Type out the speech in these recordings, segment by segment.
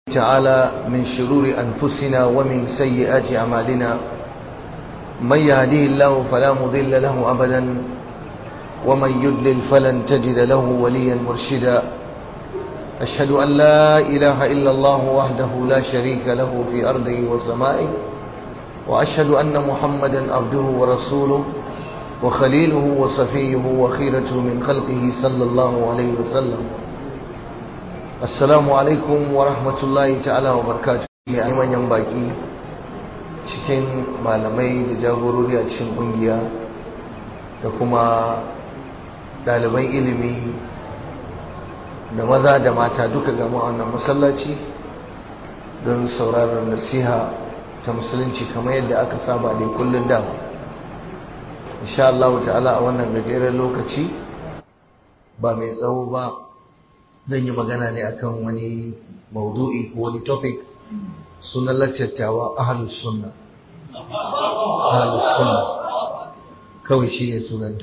تعالى من شرور أنفسنا ومن سيئات أعمالنا من يهديه الله فلا مضل له أبدا ومن يضلل فلن تجد له وليا مرشدا أشهد أن لا إله إلا الله وحده لا شريك له في أرضه وسمائه وأشهد أن محمدا عبده ورسوله وخليله وصفيه وخيرته من خلقه صلى الله عليه وسلم assalamu alaikum wa rahmatullahi ta'ala wa barkatu mai manyan baki cikin malamai da jagorori a cikin kungiya da kuma ɗaliban ilimi da maza da mata duka gama wannan masallaci don sauraron nasiha ta musulunci kamar yadda aka saba da kullum dama insha Allah ta'ala a wannan gajeren lokaci ba mai tsawo ba zan yi magana ne akan wani maudu'i ko wani topic sunan laccattawa ahalus sunna ahalus sunna kawai shi ne sunanta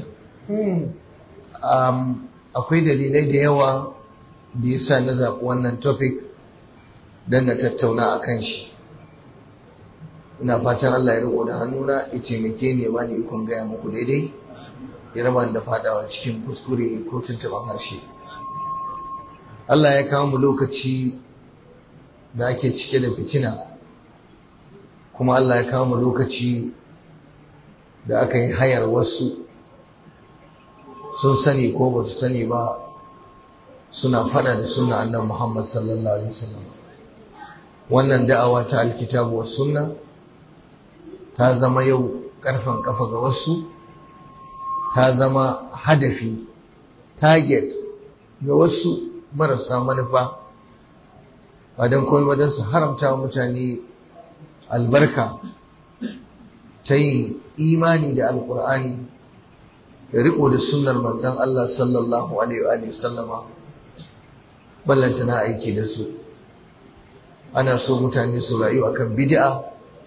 akwai dalilai da yawa da yasa na zaɓi wannan topic don na tattauna a kan shi ina fatan Allah ya riko da hannuna ya taimake ni ba ni ikon gaya muku daidai ya raba da fadawa cikin kuskure ko tuntuɓen harshe Allah ya kawo mu lokaci da ake cike da fitina kuma Allah ya kawo mu lokaci da aka yi hayar wasu sun sani ko ba su sani ba suna fada da sunna annan Muhammad sallallahu alaihi wasallam wannan da'awa ta alkitabu was sunna ta zama yau karfan kafa ga wasu ta zama hadafi target ga wasu marasa manufa ba don kawai wajen su haramta wa mutane albarka ta yin imani da alkur'ani da riko da sunnar manzon Allah sallallahu alaihi wa sallama ballanta na aiki da su ana so mutane su rayu akan bid'a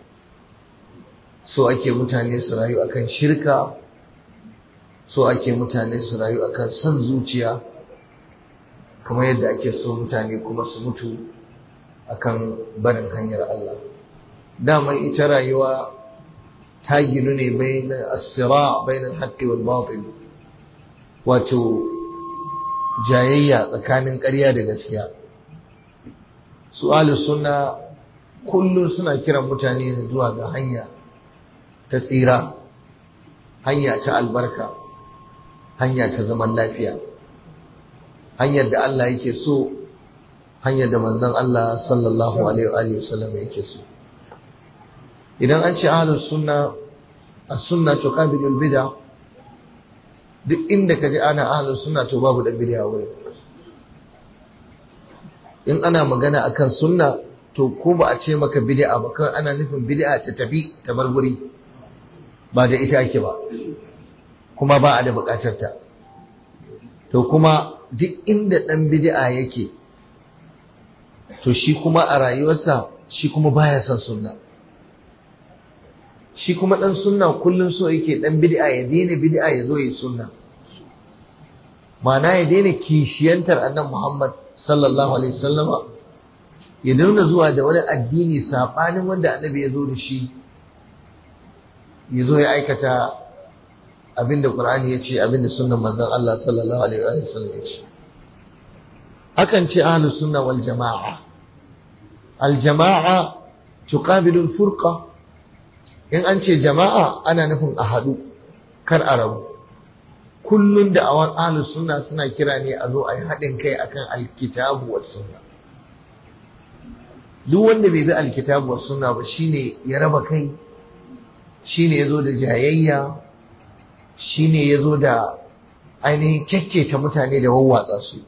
so ake mutane su rayu akan shirka so ake mutane su rayu akan son zuciya kamar yadda ake so mutane kuma su mutu akan barin hanyar Allah dama ita rayuwa ta ginu ne bayan asira bayan haqqi wal batil wato jayayya tsakanin ƙarya da gaskiya su'alu sunna kullum suna kiran mutane zuwa ga hanya ta tsira hanya ta albarka hanya ta zaman lafiya hanyar da Allah yake so hanyar da manzon Allah sallallahu alaihi wa sallam yake so idan an ce ahlus sunna as-sunna tuqabilu al-bid'a duk inda kaje ana ahlus sunna to babu da bid'a wuri in ana magana akan sunna to ko ba a ce maka bid'a ba kan ana nufin bid'a ta tafi ta bar guri ba da ita ake ba kuma ba a da bukatar ta to kuma duk inda ɗan bid'a yake to shi kuma a rayuwarsa shi kuma baya son sunna shi kuma ɗan sunna kullum so yake ɗan bid'a ya daina bid'a ya zo yi sunna ma'ana ya daina kishiyantar annan Muhammad sallallahu alaihi wasallama ya daina zuwa da wani addini saɓanin wanda annabi ya zo da shi ya zo ya aikata abinda Qur'ani ya ce abinda sunnan manzon Allah sallallahu alaihi wa sallam ya ce akan ce ahlus sunna wal jama'a al jama'a tuqabilu al furqa in an ce jama'a ana nufin a hadu kar a rabu kullun da awan ahlus sunna suna kira ne a zo a yi haɗin kai akan alkitabu was sunna duk wanda bai bi alkitabu was sunna ba shine ya raba kai shine yazo da jayayya shi ne ya zo da ainihin kyakketa mutane da wawwatsa su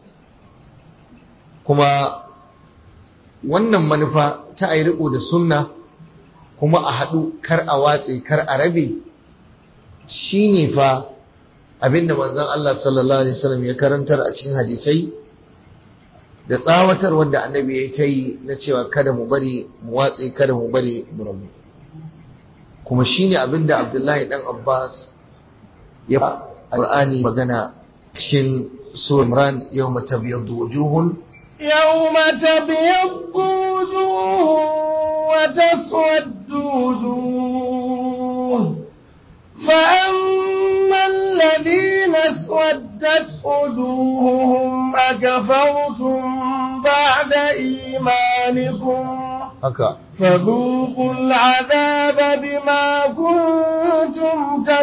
kuma wannan manufa ta a yi riko da sunna kuma a haɗu kar a watse kar a rabe shi ne fa abinda manzon Allah sallallahu alaihi wasallam ya karantar a cikin hadisai da tsawatar wanda annabi ya ta yi na cewa kada mu bari mu watse kada mu bari mu rabu kuma shine abinda Abdullahi dan Abbas ya Qur'ani magana cikin Surah Imran yawma tabyaddu wujuhun يوم تبيض وجوه وتسود وجوه فأما الذين اسودت وجوههم أكفرتم بعد إيمانكم haka فذوقوا العذاب بما كنتم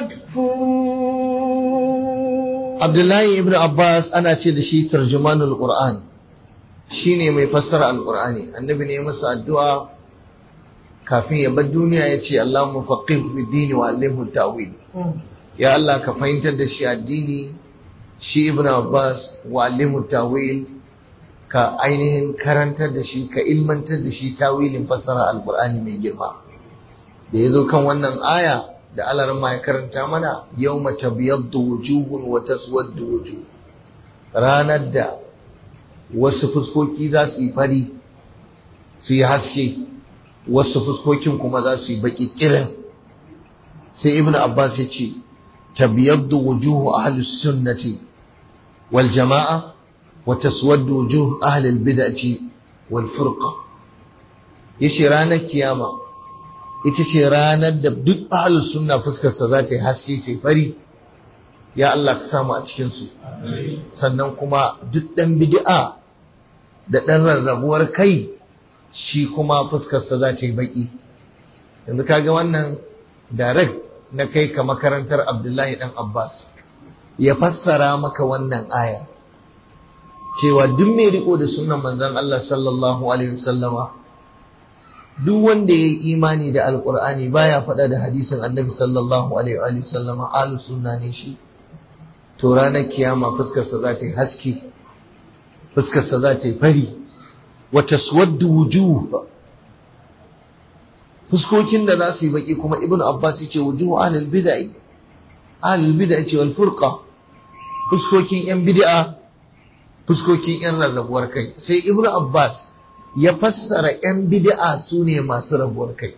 تكفرون Abdullahi ibn Abbas ana ce da shi tarjumanul Qur'an shine mai fassara alqur'ani annabi ne masa addu'a kafin ya bar duniya ya ce Allahumma faqih fi dini wa allimhu ta'wil ya Allah ka fahimtar da shi addini shi ibn Abbas wa allimhu ta'wil ka ainihin karantar da shi ka ilmantar da shi tawilin fassara alqur'ani mai girma da yazo kan wannan aya da Allah ma ya karanta mana yawma tabyaddu wujuhun wa taswaddu wujuh ranar da wasu fuskoki za su yi fari su yi haske wasu fuskokin kuma za su yi baki kirin sai ibn abbas ya ce tabyaddu wujuhu ahli sunnati wal jama'a wa taswaddu wujuh ahli al bid'ati wal furqa yace ranar kiyama ita ce ranar da duk ahlus sunna fuskarsa za ta yi haske ta fari ya Allah ka samu a cikinsu sannan kuma duk ɗan bid'a da ɗan rarrabuwar kai shi kuma fuskarsa za ta yi baƙi yanzu kaga wannan direct na kai ka makarantar abdullahi ɗan abbas ya fassara maka wannan aya cewa duk mai riko da sunan manzon Allah sallallahu alaihi wasallama duk wanda ya yi imani da alkur'ani baya faɗa da hadisin annabi sallallahu alaihi wa sallama ahlus sunna ne shi to ranar kiyama fuskarsa za ta yi haske fuskarsa za ta yi fari wa taswaddu wujuh fuskokin da za su yi baki kuma ibnu abbas yace wujuh ahlul bid'ah ahlul bid'ah ce wal furqa fuskokin yan bid'a fuskokin yan rarrabuwar kai sai ibnu abbas ya fassara 'yan bid'a su ne masu rabuwar kai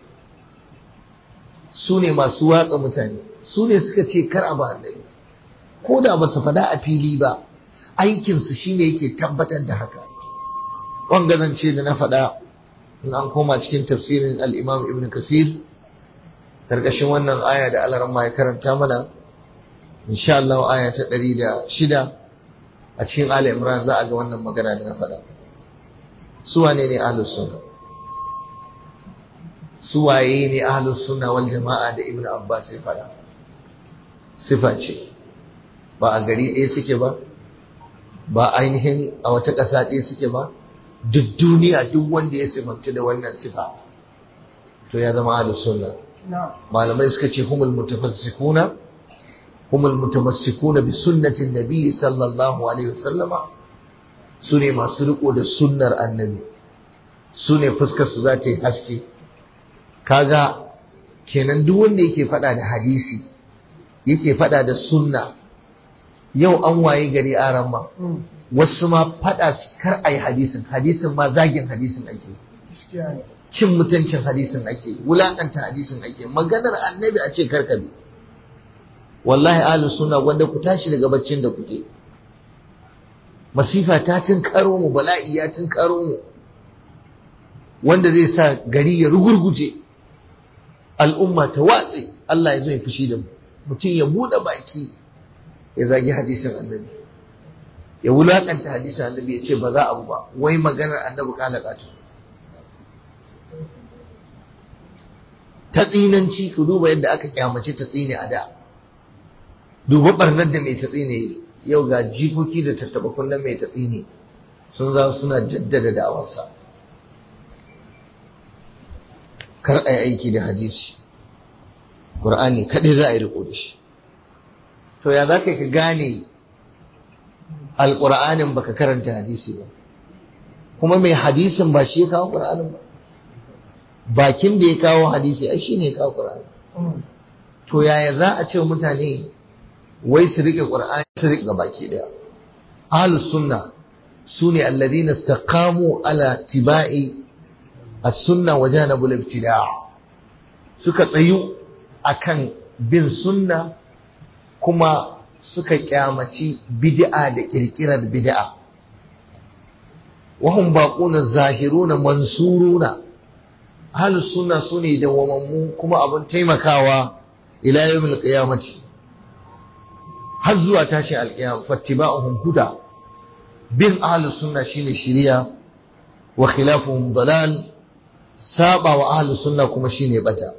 su ne masu watsa mutane su ne suka ce kar a ba annabi ko da ba su fada a fili ba aikinsu shine yake tabbatar da haka wanga zance da na faɗa in an koma cikin tafsirin al-imam ibn kasir karkashin wannan aya da alaramma ya karanta mana insha Allah aya ta ɗari da shida a cikin Ali Imran za a ga wannan magana da na faɗa su wane ne ahlus sunna su waye ne ahlus sunna wal jama'a da ibnu abbas ya fada sifa ce ba a gari ɗaya suke ba ba ainihin a wata ƙasa ɗaya suke ba duk duniya duk wanda ya sifanci da wannan sifa to ya zama ahlus sunna malamai suka ce humul mutafassikuna humul mutamassikuna bi sunnatin nabi sallallahu alaihi wasallama su ne masu riko da sunnar annabi su ne fuskarsu za ta yi haske kaga kenan duk wanda yake fada da hadisi yake fada da sunna yau an waye gari aran ma wasu ma fada kar a yi hadisin hadisin ma zagin hadisin ake cin mutuncin hadisin ake wulakanta hadisin ake maganar annabi a ce karkabe wallahi ahlus sunna wanda ku tashi daga baccin da kuke masifa ta karo mu bala'i ya karo mu wanda zai sa gari ya rugurguje al'umma ta watse Allah ya zo ya fushi da mu mutum ya buɗe baki ya zagi hadisin annabi ya wulakanta hadisin annabi ya ce ba za abu ba wai maganar annabi kalakatu ta tsinanci ku duba yadda aka kyamace ta tsine a da duba barnar da mai ta tsine yau ga jikoki da tattaba kullum mai tatsi ne sun za suna jaddada da'awarsa kar a yi aiki da hadisi ƙur'ani kaɗai za a yi riko da shi to ya za ka ka gane alƙur'anin baka karanta hadisi ba kuma mai hadisin ba shi ya kawo ƙur'anin ba bakin da ya kawo hadisi ai shi ne ya kawo ƙur'ani to yaya za a ce mutane wai su rike qur'ani su rike baki daya ahlus sunna sune alladhina istaqamu ala tibai as-sunna wa janabu al-ibtida' suka tsayu akan bin sunna kuma suka kyamaci bid'a da kirkirar bid'a wahum baquna zahiruna mansuruna ahlus sunna sune dawwamammu kuma abun taimakawa ila yawmil qiyamati har zuwa tashi alqiyam fattiba'uhum huda bin ahlus sunna shine shiriya wa khilafuhum dalal saba wa ahlus sunna kuma shine bata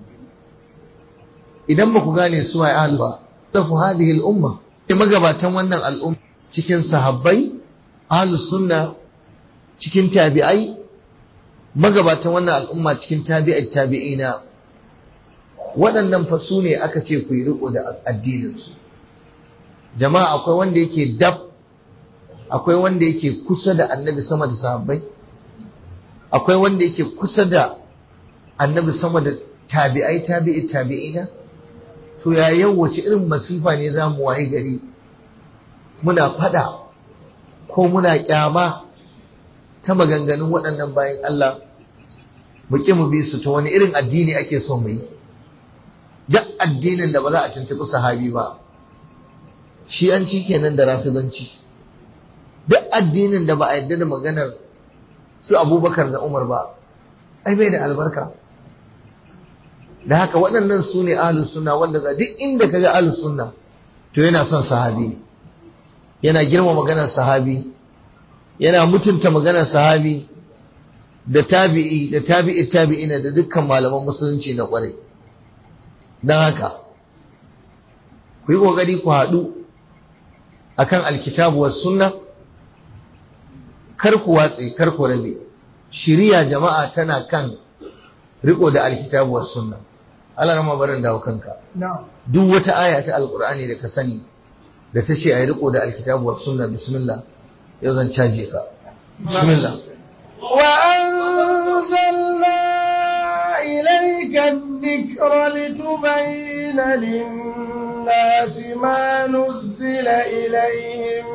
idan ba ku gane su ai ahlus ba tafu hadhihi al umma magabatan wannan al'umma cikin sahabbai ahlus sunna cikin tabi'ai magabatan wannan al'umma cikin tabi'ai tabi'ina waɗannan fa su ne aka ce ku yi riko da addininsu jama'a akwai wanda yake dab akwai wanda yake kusa da annabi sama da sahabbai akwai wanda yake kusa da annabi sama da tabi'ai tabi'i tabi'ina to ya yau wace irin masifa ne za mu waye gari muna fada ko muna kyama ta maganganun waɗannan bayan Allah mu ƙi mu bi su ta wani irin addini ake so mu yi duk addinin da ba za a tuntuɓi sahabi ba shi an ci kenan da rafizanci duk addinin da ba a yadda da maganar su abubakar da umar ba ai bai da albarka da haka waɗannan su ne ahlus sunna wanda za duk inda kaga ahlus sunna to yana son sahabi yana girma maganar sahabi yana mutunta maganar sahabi da tabi'i da tabi'i tabi'ina da dukkan malaman musulunci na kwarai don haka ku yi ƙoƙari ku haɗu akan alkitabu was sunna kar ku watse kar ku rabe shiriya jama'a tana kan riko da alkitabu was sunna Allah rama barin dawo kanka duk wata aya ta alqur'ani da ka sani da ta ce ayi riko da alkitabu was sunna bismillah yau zan caje ka bismillah wa anzalna ilayka adh-dhikra litubayyana lin-nasi ma nuzzila ilayhim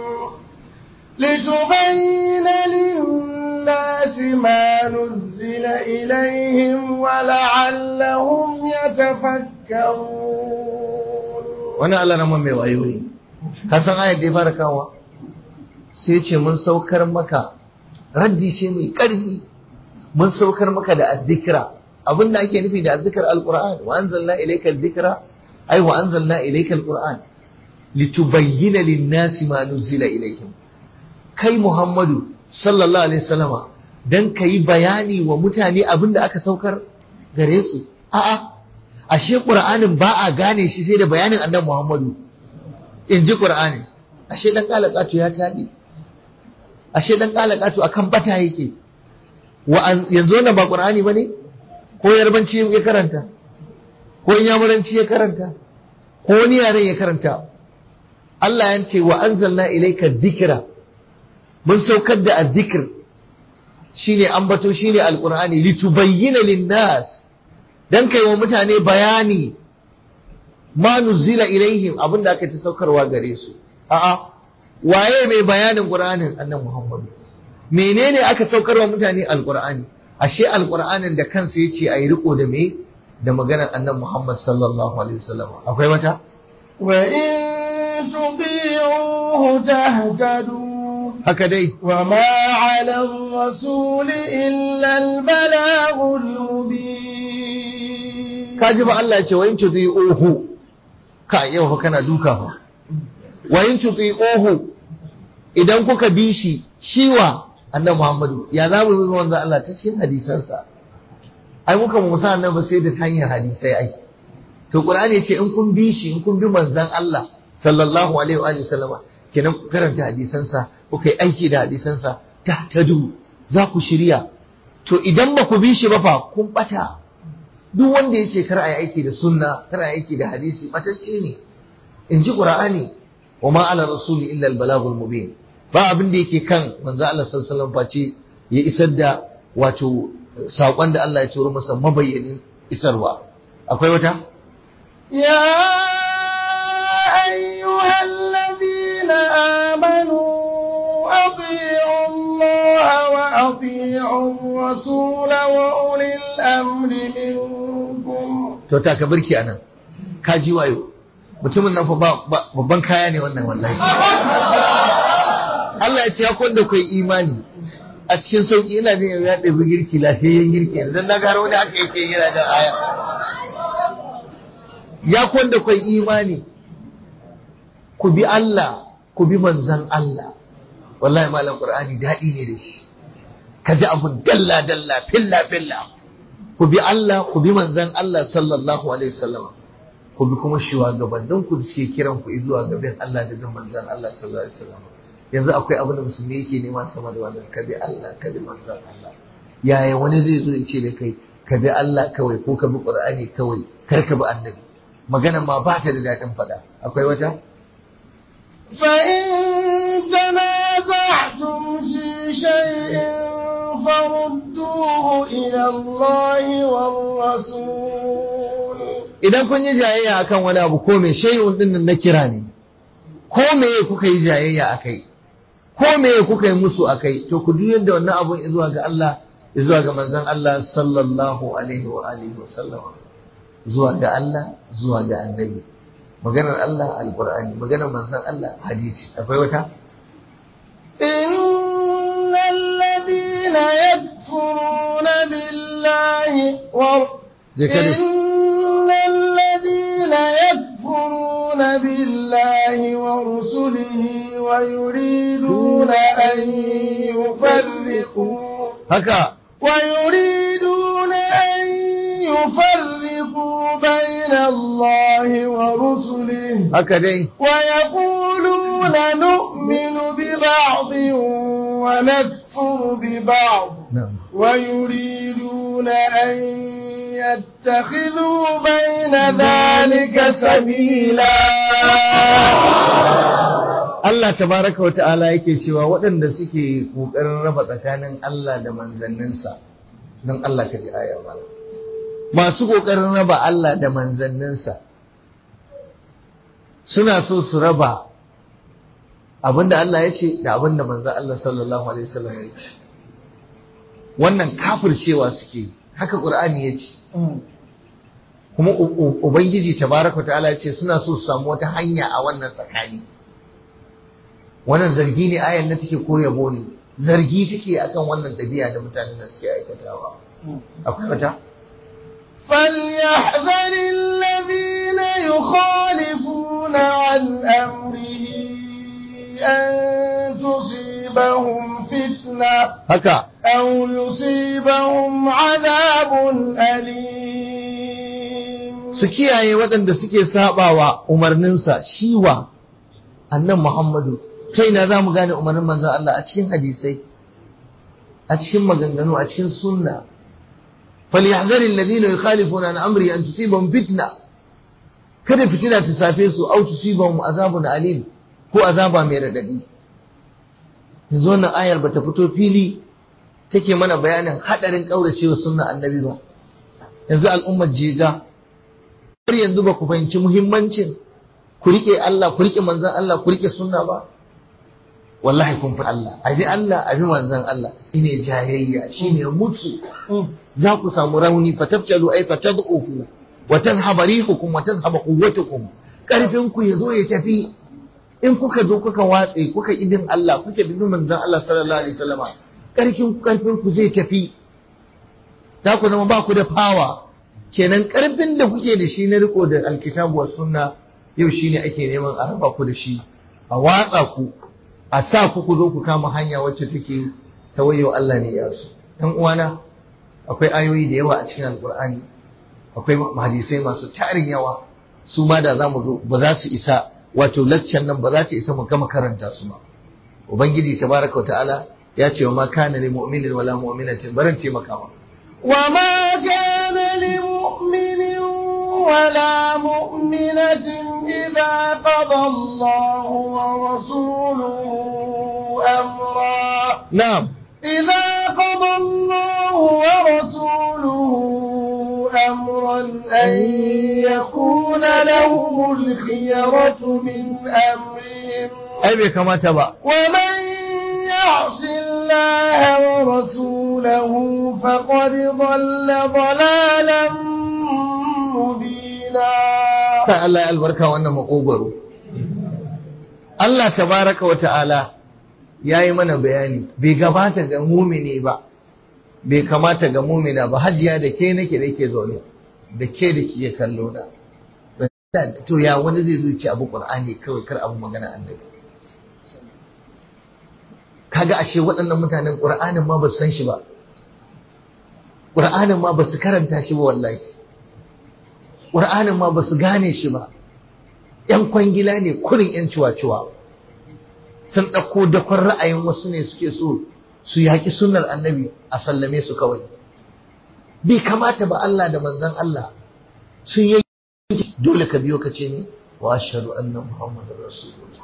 لتبين للناس ما نزل إليهم ولعلهم يتفكرون wani Allah na mai wayo ne ka san ayat da ya fara kawo sai ce mun saukar maka raddi ce mai ƙarfi mun saukar maka da azzikra abin da ake nufi da azzikar alquran wa anzalna ilayka azzikra ay wa anzalna ilayka alquran litubayyana lin-nasi ma nuzila ilayhim kai Muhammadu sallallahu alaihi wasallama dan kai bayani wa mutane abin da aka saukar gare su a'a ashe Qur'anin ba a gane shi sai da bayanin Annabi Muhammadu in ji Qur'ani ashe dan kalakatu ya tabi ashe dan kalakatu akan bata yake wa yanzu wannan ba Qur'ani bane ko yarbanci ya karanta ko inyamuranci ya karanta ko wani yaren ya karanta Allah ya ce wa anzalna ilayka dhikra mun saukar da azzikir shine ambato shine alqur'ani litubayyana linnas dan kai wa mutane bayani ma nuzila ilaihim abinda aka ta saukarwa gare su a'a waye mai bayanin qur'anin annabi muhammad menene aka saukarwa mutane alqur'ani ashe alqur'anin da kansa yace ayi riko da me da maganar annabi muhammad sallallahu alaihi wasallam akwai wata wa in tuti'uhu tahtadu haka dai wa ma 'ala ar-rasul illa al-balaghul mubin kaji fa Allah ya ce wa in tuti'uhu ka yau fa kana duka fa wa in tuti'uhu idan kuka bi shi shiwa annabi Muhammadu ya za mu bi manzo Allah ta cikin hadisansa ai muka mu sa annabi sai da hanyar hadisai ai to Qur'ani ya ce in kun bi shi in kun bi manzon Allah sallallahu alaihi wa alihi sallama kenan ku karanta hadisansa kuka yi aiki da hadisansa ta tadu za ku shirya to idan ba ku bi shi ba fa kun bata duk wanda ya ce kar a yi aiki da sunna kar a yi aiki da hadisi matacce ne in ji qur'ani wa ma ala rasuli illa al balagul mubin ba abin da yake kan manzo Allah sallallahu alaihi wasallam face ya isar da wato sakon da Allah ya turo masa mabayyanin isarwa akwai wata يا أيها الذين آمنوا أطيعوا الله وأطيعوا الرسول وأولي الأمر منكم to ta ka birki anan ka ji wayo mutumin nan fa babban kaya ne wannan wallahi Allah ya ce ya kwanda kai imani a cikin sauki ina jin ya ɗabi girki lafiyayyen girki yanzu na gara wani haka yake yana jan aya ya kwanda kwai imani ku bi Allah ku bi manzan Allah wallahi malam qur'ani daɗi ne da shi ka ji abun dalla dalla filla filla ku bi Allah ku bi manzan Allah sallallahu alaihi wasallam ku bi kuma shugabannin ku da suke kiran ku zuwa ga bin Allah da bin manzan Allah sallallahu alaihi wasallam yanzu akwai abin da musulmi yake nema sama da wannan ka bi Allah ka bi manzan Allah yaya wani zai zo ya ce da kai ka bi Allah kawai ko ka bi Qur'ani kawai kar ka bi annabi magana ma ba ta da daɗin faɗa akwai wata فإن تنازعتم في شيء فردوه إلى الله والرسول idan kun yi jayayya akan wani abu ko me shay'un din nan na kira ne ko me kuka yi jayayya akai ko me kuka yi musu akai to ku duk yadda wannan abun zuwa ga Allah zuwa ga manzon Allah sallallahu alaihi wa alihi wa sallam zuwa ga Allah zuwa ga annabi maganar Allah alqur'ani maganar manzon Allah hadisi akwai wata إن الذين يكفرون بالله و... je ka dai. إن الذين يكفرون بالله ورسله ويريدون أن يفرقوا haka ويريدون أن يفرقوا بين الله ورسله haka dai ويقولون نؤمن ببعض ونكفر ببعض na'am ويريدون أن يتخذوا بين ذلك سبيلا Allah tabaraka wa ta'ala yake cewa waɗanda suke ƙoƙarin raba tsakanin Allah da manzanninsa don Allah ka ji aya mala masu ƙoƙarin raba Allah da manzanninsa suna so su raba abinda Allah ya ce da abinda manzan Allah sallallahu alaihi wasallam ya ce wannan kafircewa suke haka Qur'ani ya ce kuma u- u- ubangiji tabaraka wa ta'ala ya ce suna so su samu wata hanya a wannan tsakani wannan zargi ne ayan na take ko yabo ne zargi take akan wannan dabi'a da mutanen da suke aikatawa akwai wata فليحذر الذين يخالفون عن أمره أن تصيبهم فتنة haka أو يصيبهم عذاب أليم su kiyaye waɗanda suke sabawa umarninsa shiwa annan Muhammadu ta ina za mu gane umarnin manzon Allah a cikin hadisai a cikin maganganu a cikin sunna falyahdhar alladhina yukhalifuna an amri an tusibahum fitna kada fitina ta safe su au tusibahum azabun alim ko azaba mai radadi yanzu wannan ayar bata fito fili take mana bayanin hadarin kauracewa sunna annabi ba yanzu al'ummar jega har yanzu ba ku fahimci muhimmancin ku rike Allah ku rike manzon Allah ku rike sunna ba wallahi kun fi Allah abi Allah abi manzon Allah shine jayayya shine mutu za ku samu rauni fatafjalu ay fatad'ufu wa tadhhabu rihukum wa tadhhabu quwwatukum karfin ku yazo ya tafi in kuka zo kuka watse kuka ibin Allah kuka bin manzon Allah sallallahu alaihi wasallama karfin ku karfin ku zai tafi za ku zama ba ku da fawa kenan karfin da kuke da shi na riko da alkitabu wa sunna yau shine ake neman a raba ku da shi a watsa ku a sa ku ku zo ku kama hanya wacce take ta wayo Allah ne ya su dan uwana akwai ayoyi da yawa a cikin alkur'ani akwai hadisai masu tarin yawa su ma da zamu zo ba za su isa wato laccan nan ba za ta isa mu gama karanta su ba ubangiji tabaraka wa ta'ala ya ce wa ma kana lil mu'minin wala mu'minatin baran taimaka ma وما كان لمؤمن ولا مؤمنة إذا قضى الله ورسوله أمرا na'am إذا قضى الله ورسوله أمرا أن يكون لهم الخيرة من أمرهم ai bai kamata ba ومن يعص الله ورسوله فقد ضل ضلالا مبينا kan Allah ya albarka wannan makogwaro Allah tabaraka wa ta'ala ya yi mana bayani bai gabata ga mumini ba bai kamata ga mumina ba hajiya da ke nake da ke zaune da ke da ke kallo na to ya wani zai zuci abu qur'ani kawai kar abu magana annabi kaga ashe waɗannan mutanen qur'anin ma ba su san shi ba qur'anin ma ba su karanta shi ba wallahi qur'anin ma ba su gane shi ba yan kwangila ne kurin yan ciwa-ciwa sun ɗauko dakon ra'ayin wasu ne suke so su yaƙi sunnar annabi a sallame su kawai bai kamata ba Allah da manzon Allah sun yi dole ka biyo ka ce ne wa ashhadu anna muhammadar rasulullah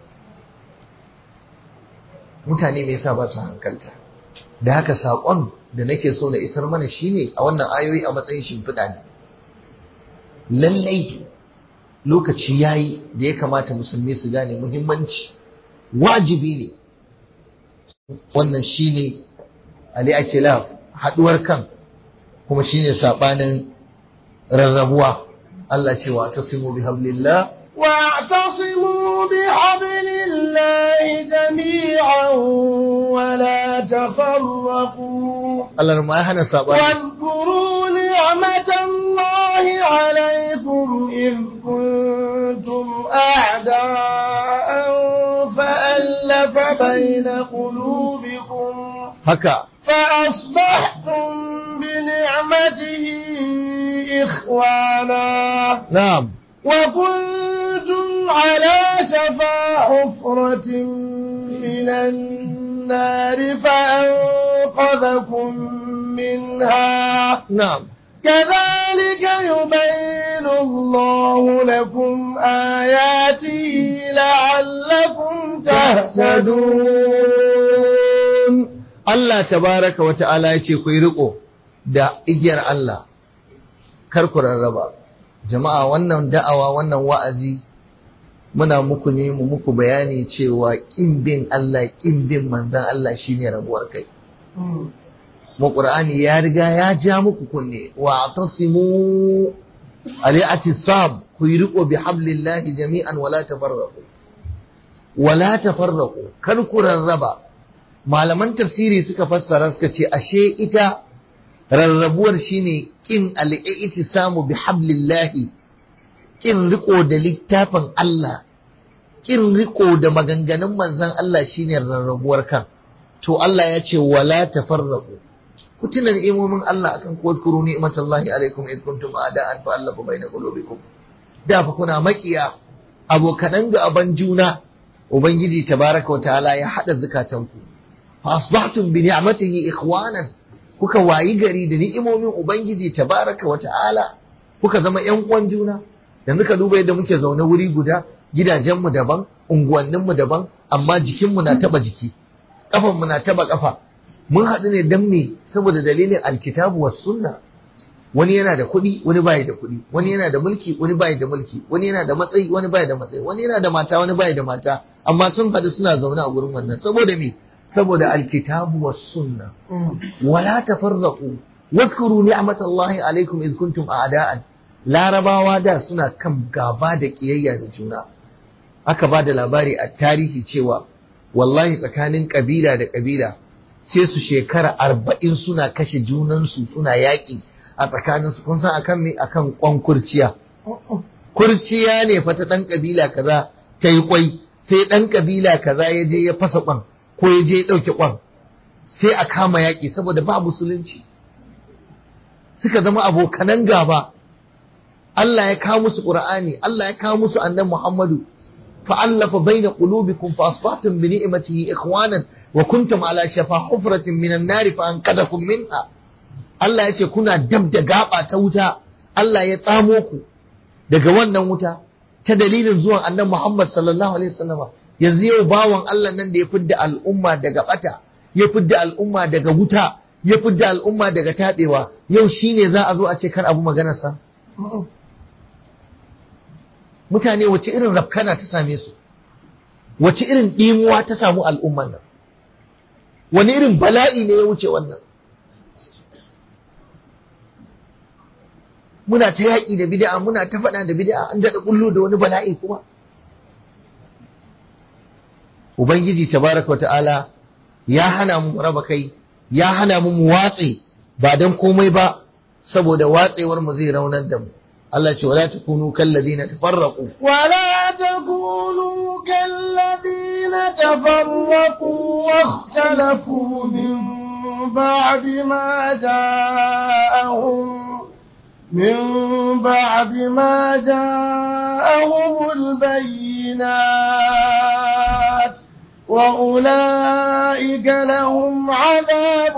mutane me yasa ba su hankalta da haka saƙon da nake so na isar mana shine a wannan ayoyi a matsayin shimfiɗa ne lallai lokaci yayi da ya kamata musulmi su gane muhimmanci wajibi ne wannan shine al-ikhtilaf haduwar kan kuma shine sabanin rarrabuwa Allah ce wa tasimu bihablillah واعتصموا بحبل الله جميعا ولا تفرقوا Allah ma ya hana sabani واذكروا نعمة الله عليكم إذ كنتم أعداء فألف بين قلوبكم haka فأصبحتم بنعمته إخوانا na'am وكنتم على شفا حفرة من النار فأنقذكم منها na'am كذلك يبين الله لكم آياته لعلكم تهتدون Allah tabaraka wa ta'ala ya ce ku yi riko da igiyar Allah kar ku rarraba jama'a wannan da'awa wannan wa'azi muna muku ne mu muku bayani cewa kin bin Allah kin bin manzon Allah shine rabuwar kai mu Qur'ani ya riga ya ja muku kunne wa atasimu al-i'tisam ku yi riko bi hablillahi jami'an wala tafarraqu wala tafarraqu kar ku rarraba malaman tafsiri suka fassara suka ce ashe ita rarrabuwar shine kin al-i'tisamu bi hablillahi kin riko da littafin Allah kin riko da maganganun manzon Allah shine rarrabuwar kan to Allah ya ce wala tafarraqu ku tuna ni'imomin Allah akan ku wazkuru ni'matallahi alaikum id kuntum a'da'an fa allafa baina qulubikum da fa kuna makiya abokanan gaban juna ubangiji tabaraka wa ta'ala ya hada zukatanku fa asbahtum bi ni'matihi ikhwanan kuka wayi gari da ni'imomin ubangiji tabaraka wa ta'ala kuka zama yan uwan juna yanzu ka duba yadda muke zaune wuri guda gidajenmu daban unguwanninmu daban amma jikinmu na taba jiki kafanmu na taba kafa mun haɗu ne dan me saboda dalilin alkitabu was sunna wani yana da kuɗi wani bai da kuɗi wani yana da mulki wani bai da mulki wani yana da matsayi wani bai da matsayi wani yana da mata wani bai da mata amma sun haɗu suna zaune a gurin wannan saboda me saboda alkitabu was sunna wala tafarraqu واذكروا نعمة الله عليكم إذ كنتم أعداء larabawa da suna kan gaba da ƙiyayya da juna aka ba da labari a tarihi cewa wallahi tsakanin ƙabila da ƙabila sai su shekara arba'in suna kashe junansu suna yaƙi a tsakaninsu kun san akan me akan kwan kurciya kurciya ne fa ta ɗan ƙabila kaza ta yi kwai sai ɗan ƙabila kaza ya je ya fasa kwan ko ya je ya ɗauke kwan sai a kama yaƙi saboda ba musulunci suka zama abokanan gaba Allah ya kawo musu Qur'ani Allah ya kawo musu annan Muhammadu fa'allafa baina qulubikum fa asbahtum bi ni'matihi ikhwanan wa kuntum ala shafa hufratin minan nar fa anqadhakum minha Allah ya ce kuna dab da gaba ta wuta Allah ya tsamo ku daga wannan wuta ta dalilin zuwan annan Muhammad sallallahu alaihi wasallam yanzu yau bawan Allah nan da ya fidda al'umma daga bata ya fidda al'umma daga wuta ya fidda al'umma daga tabewa yau shine za a zo a ce kar abu maganarsa mutane wace irin rafkana ta same su wace irin ɗimuwa ta samu al'umman nan wani irin bala'i ne ya wuce wannan muna ta yaƙi da bid'a muna ta faɗa da bid'a an daɗa ƙullo da wani bala'i kuma ubangiji tabaraka ta'ala ya hana mu raba kai ya hana mu mu watse ba dan komai ba saboda watsewar mu zai raunar da mu Allah ce wala takunu kalladina tafarraqu ولا تكونوا كالذين تفرقوا واختلفوا من بعد ما جاءهم من بعد ما جاءهم البينات وأولئك لهم عذاب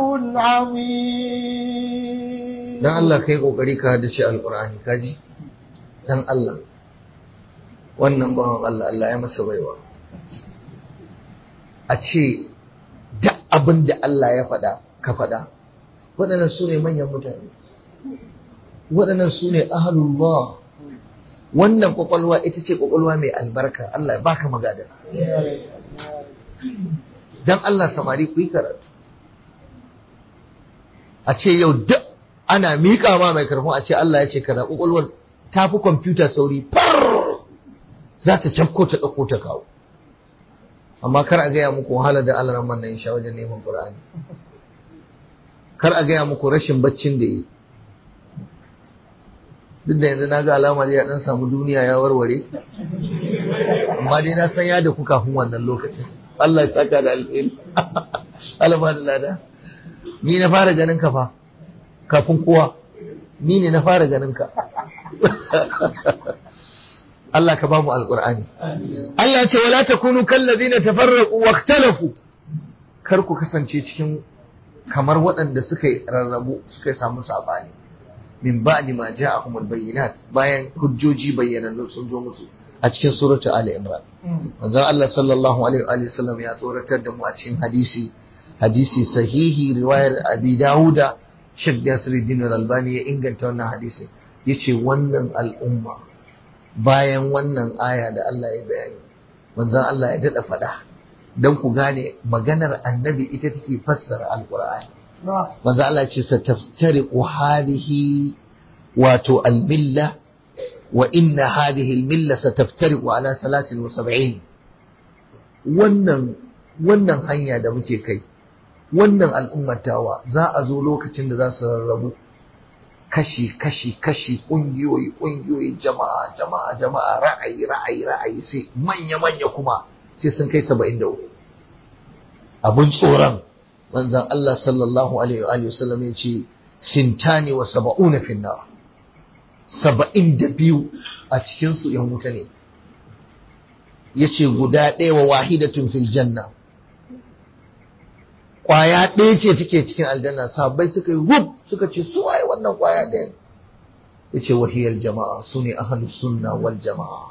عظيم dan Allah kai kokari ka hadace alqur'ani kaji dan Allah wannan bawan Allah Allah ya masa baiwa a ce duk abin da Allah ya faɗa ka faɗa waɗannan su ne manyan mutane waɗannan su ne ahalullah wannan kwakwalwa ita ce kwakwalwa mai albarka Allah ya baka magada dan Allah samari ku yi karatu a ce yau duk ana miƙa ma mai karfin a ce Allah ya ce kaza kwakwalwar ta fi kwamfuta sauri far za ta cafko ta ɗauko ta kawo amma kar a gaya muku wahala da Allah ran nan sha wajen neman Qur'ani kar a gaya muku rashin baccin da yi duk da yanzu na ga alama ya dan samu duniya ya warware amma dai na san ya da ku kafin wannan lokacin Allah ya saka da alheri Allah da lada ni na fara ganin ka fa kafin kowa ni ne na fara ganin ka Allah ka ba mu alqur'ani Allah ya ce wala takunu kallazina tafarraqu waqtalafu kar ku kasance cikin kamar waɗanda suka yi rarrabu suka yi samu sabani min ba'di ma ja'ahumul bayyinat bayan hujjoji bayyanannu sun zo musu a cikin suratu ali imran manzo Allah sallallahu alaihi wa sallam ya tsoratar da mu a cikin hadisi hadisi sahihi riwayar abi dauda Sheikh Nasiruddin Al-Albani ya inganta wannan hadisi yace wannan al'umma bayan wannan aya da Allah ya bayani manzo Allah ya dada fada dan ku gane maganar annabi ita take fassara alqur'ani manzo Allah ce sataftariqu hadhihi wato almilla wa inna hadhihi almilla sataftariqu ala 73 wannan wannan hanya da muke kai wannan al'ummatawa za a zo lokacin da za su rarrabu kashi kashi kashi kungiyoyi kungiyoyi jama'a jama'a jama'a ra'ayi ra'ayi ra'ayi sai manya manya kuma sai sun kai 73 abun tsoron manzan Allah sallallahu Alaihi wasallam ya ce sintani wa saba'una finna saba'in da biyu a cikinsu yan wuta ne ya ce guda ɗaya wa wahidatun fil janna ƙwaya ɗaya ce take cikin aljanna sabai suka yi rub suka ce su waye wannan ƙwaya ɗaya ya ce wahiyar jama'a su ne ahalus sunna wal jama'a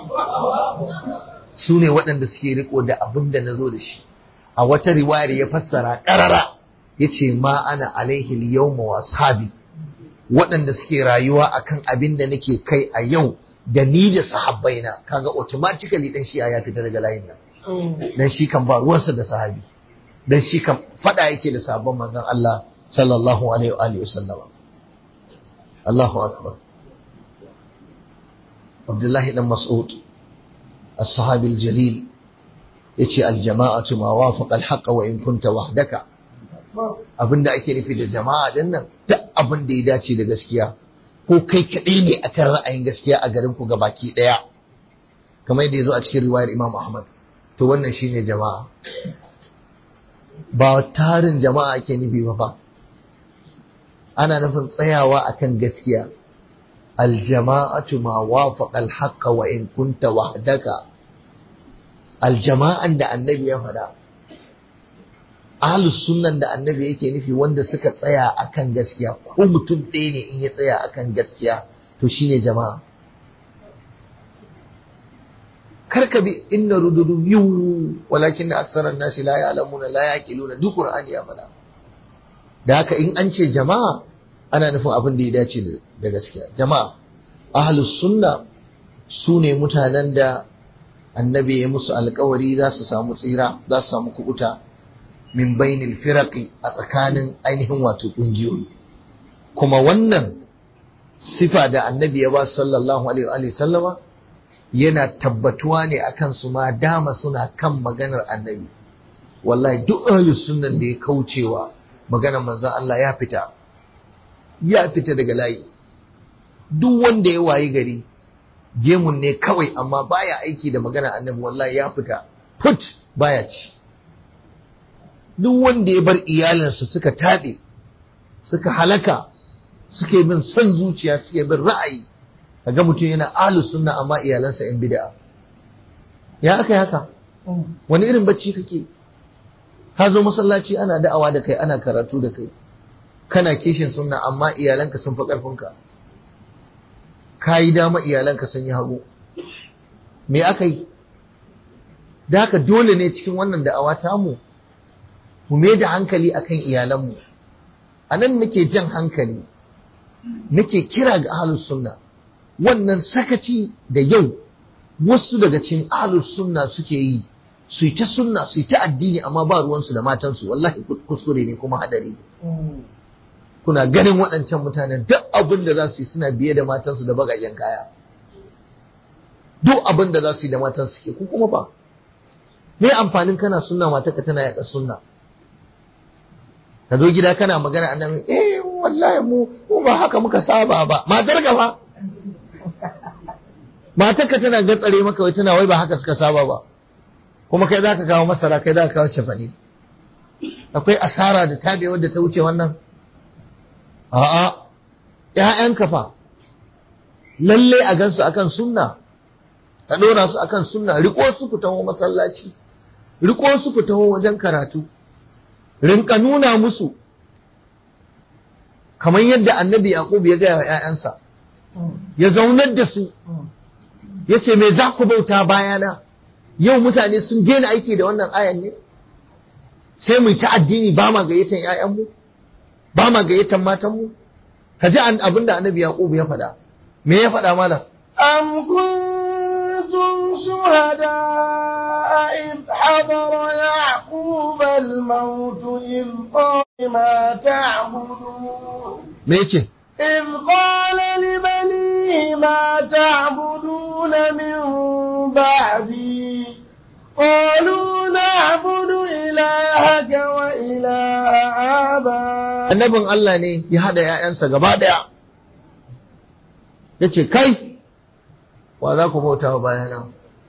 su ne waɗanda suke riko da abin da na zo da shi a wata riwayar ya fassara ƙarara ya ce ma ana alaihi yawma wa ashabi waɗanda suke rayuwa akan abin da nake kai a yau da ni da sahabbaina kaga automatically dan shi ya fita daga layin nan dan shi kan ba ruwansa da sahabi dan shi kan fada yake da sahabban manzon Allah sallallahu alaihi wa alihi wasallama Allahu akbar Abdullahi dan Mas'ud as-sahabi al-jalil yace aljama'atu ma wafaqa alhaqqa wa in kunta wahdaka abinda ake nufi da jama'a din nan duk abin da ya dace da gaskiya ko kai kadai ne akan ra'ayin gaskiya a garin ku gabaki daya kamar yadda yazo a cikin riwayar Imam Ahmad to wannan shine jama'a ba tarin jama'a ake nufi ba fa ana nufin tsayawa akan gaskiya aljama'atu ma wafaqa alhaqqa wa in kunta wahdaka aljama'an da annabi ya faɗa ahlus sunnan da annabi yake nufi wanda suka tsaya akan gaskiya ko mutum ɗaya ne in ya tsaya akan gaskiya to shine jama'a karka bi inna rududu yiwu walakin aksaran nasi la ya'lamuna la yaqiluna duk qur'ani ya faɗa da haka in an ce jama'a ana nufin abin da ya dace da gaskiya jama'a ahlus sunna su ne mutanen da annabi ya musu alkawari za su samu tsira za su samu kubuta min bainil firaqi a tsakanin ainihin wato kungiyoyi kuma wannan sifa da annabi ya ba sallallahu alaihi wa sallama yana tabbatuwa ne akan su ma dama suna kan maganar annabi wallahi duk ahlus sunnan da ya kaucewa maganar manzon Allah ya fita ya fita daga layi duk wanda ya wayi gari gemun ne kawai amma baya aiki da maganar annabi wallahi ya fita put baya ci duk wanda ya bar iyalinsu suka taɗe suka halaka suke bin son zuciya suke bin ra'ayi kaga mutum yana ahlus sunna amma iyalansa yan bid'a ya aka yi haka wani irin bacci kake ka zo masallaci ana da'awa da kai ana karatu da kai kana kishin sunna amma iyalanka sun fi karfinka ka yi dama iyalanka sun yi hagu me aka yi da haka dole ne cikin wannan da'awa tamu mu mai da hankali akan iyalanmu a nan nake jan hankali nake kira ga ahlus sunna wannan sakaci da yau wasu daga cikin ahlus sunna suke yi su yi ta sunna su yi ta addini amma ba ruwansu da matansu wallahi kuskure ne kuma hadari kuna ganin waɗancan mutanen duk abin da za su yi suna biye da matansu da bagajen kaya duk abin da za su yi da matansu suke ku kuma ba me amfanin kana sunna matarka tana yaɗa sunna ka zo gida kana magana annabi eh wallahi mu mu ba haka muka saba ba matar ka fa matar ka tana gatsare maka wai tana wai ba haka suka saba ba kuma kai zaka kawo masara kai zaka kawo cefane akwai asara da tabe wadda ta wuce wannan a'a ƴaƴanka fa lalle a gansu akan sunna ka dora su akan sunna riko su ku taho masallaci riko su ku taho wajen karatu rinka nuna musu kamar yadda annabi yaqub ya gaya wa ƴaƴansa ya zaunar da su ya ce me za ku bauta bayana yau mutane sun daina aiki da wannan ayan ne sai mu ta addini ba ma gayyatan ƴaƴanmu ba ma gayyatan matanmu ka ji abin da annabi yaqub ya faɗa me ya faɗa malam أم كنتم شهداء إذ حضر يعقوب الموت إذ قال ما تعبدون me yace إذ قال لبنيه ما تعبدون من بعدي قالوا نعبد إلهك وإله آبائك annabin Allah ne ya haɗa ‘ya'yansa gaba ɗaya ya ce kai wa za ku bauta wa bayana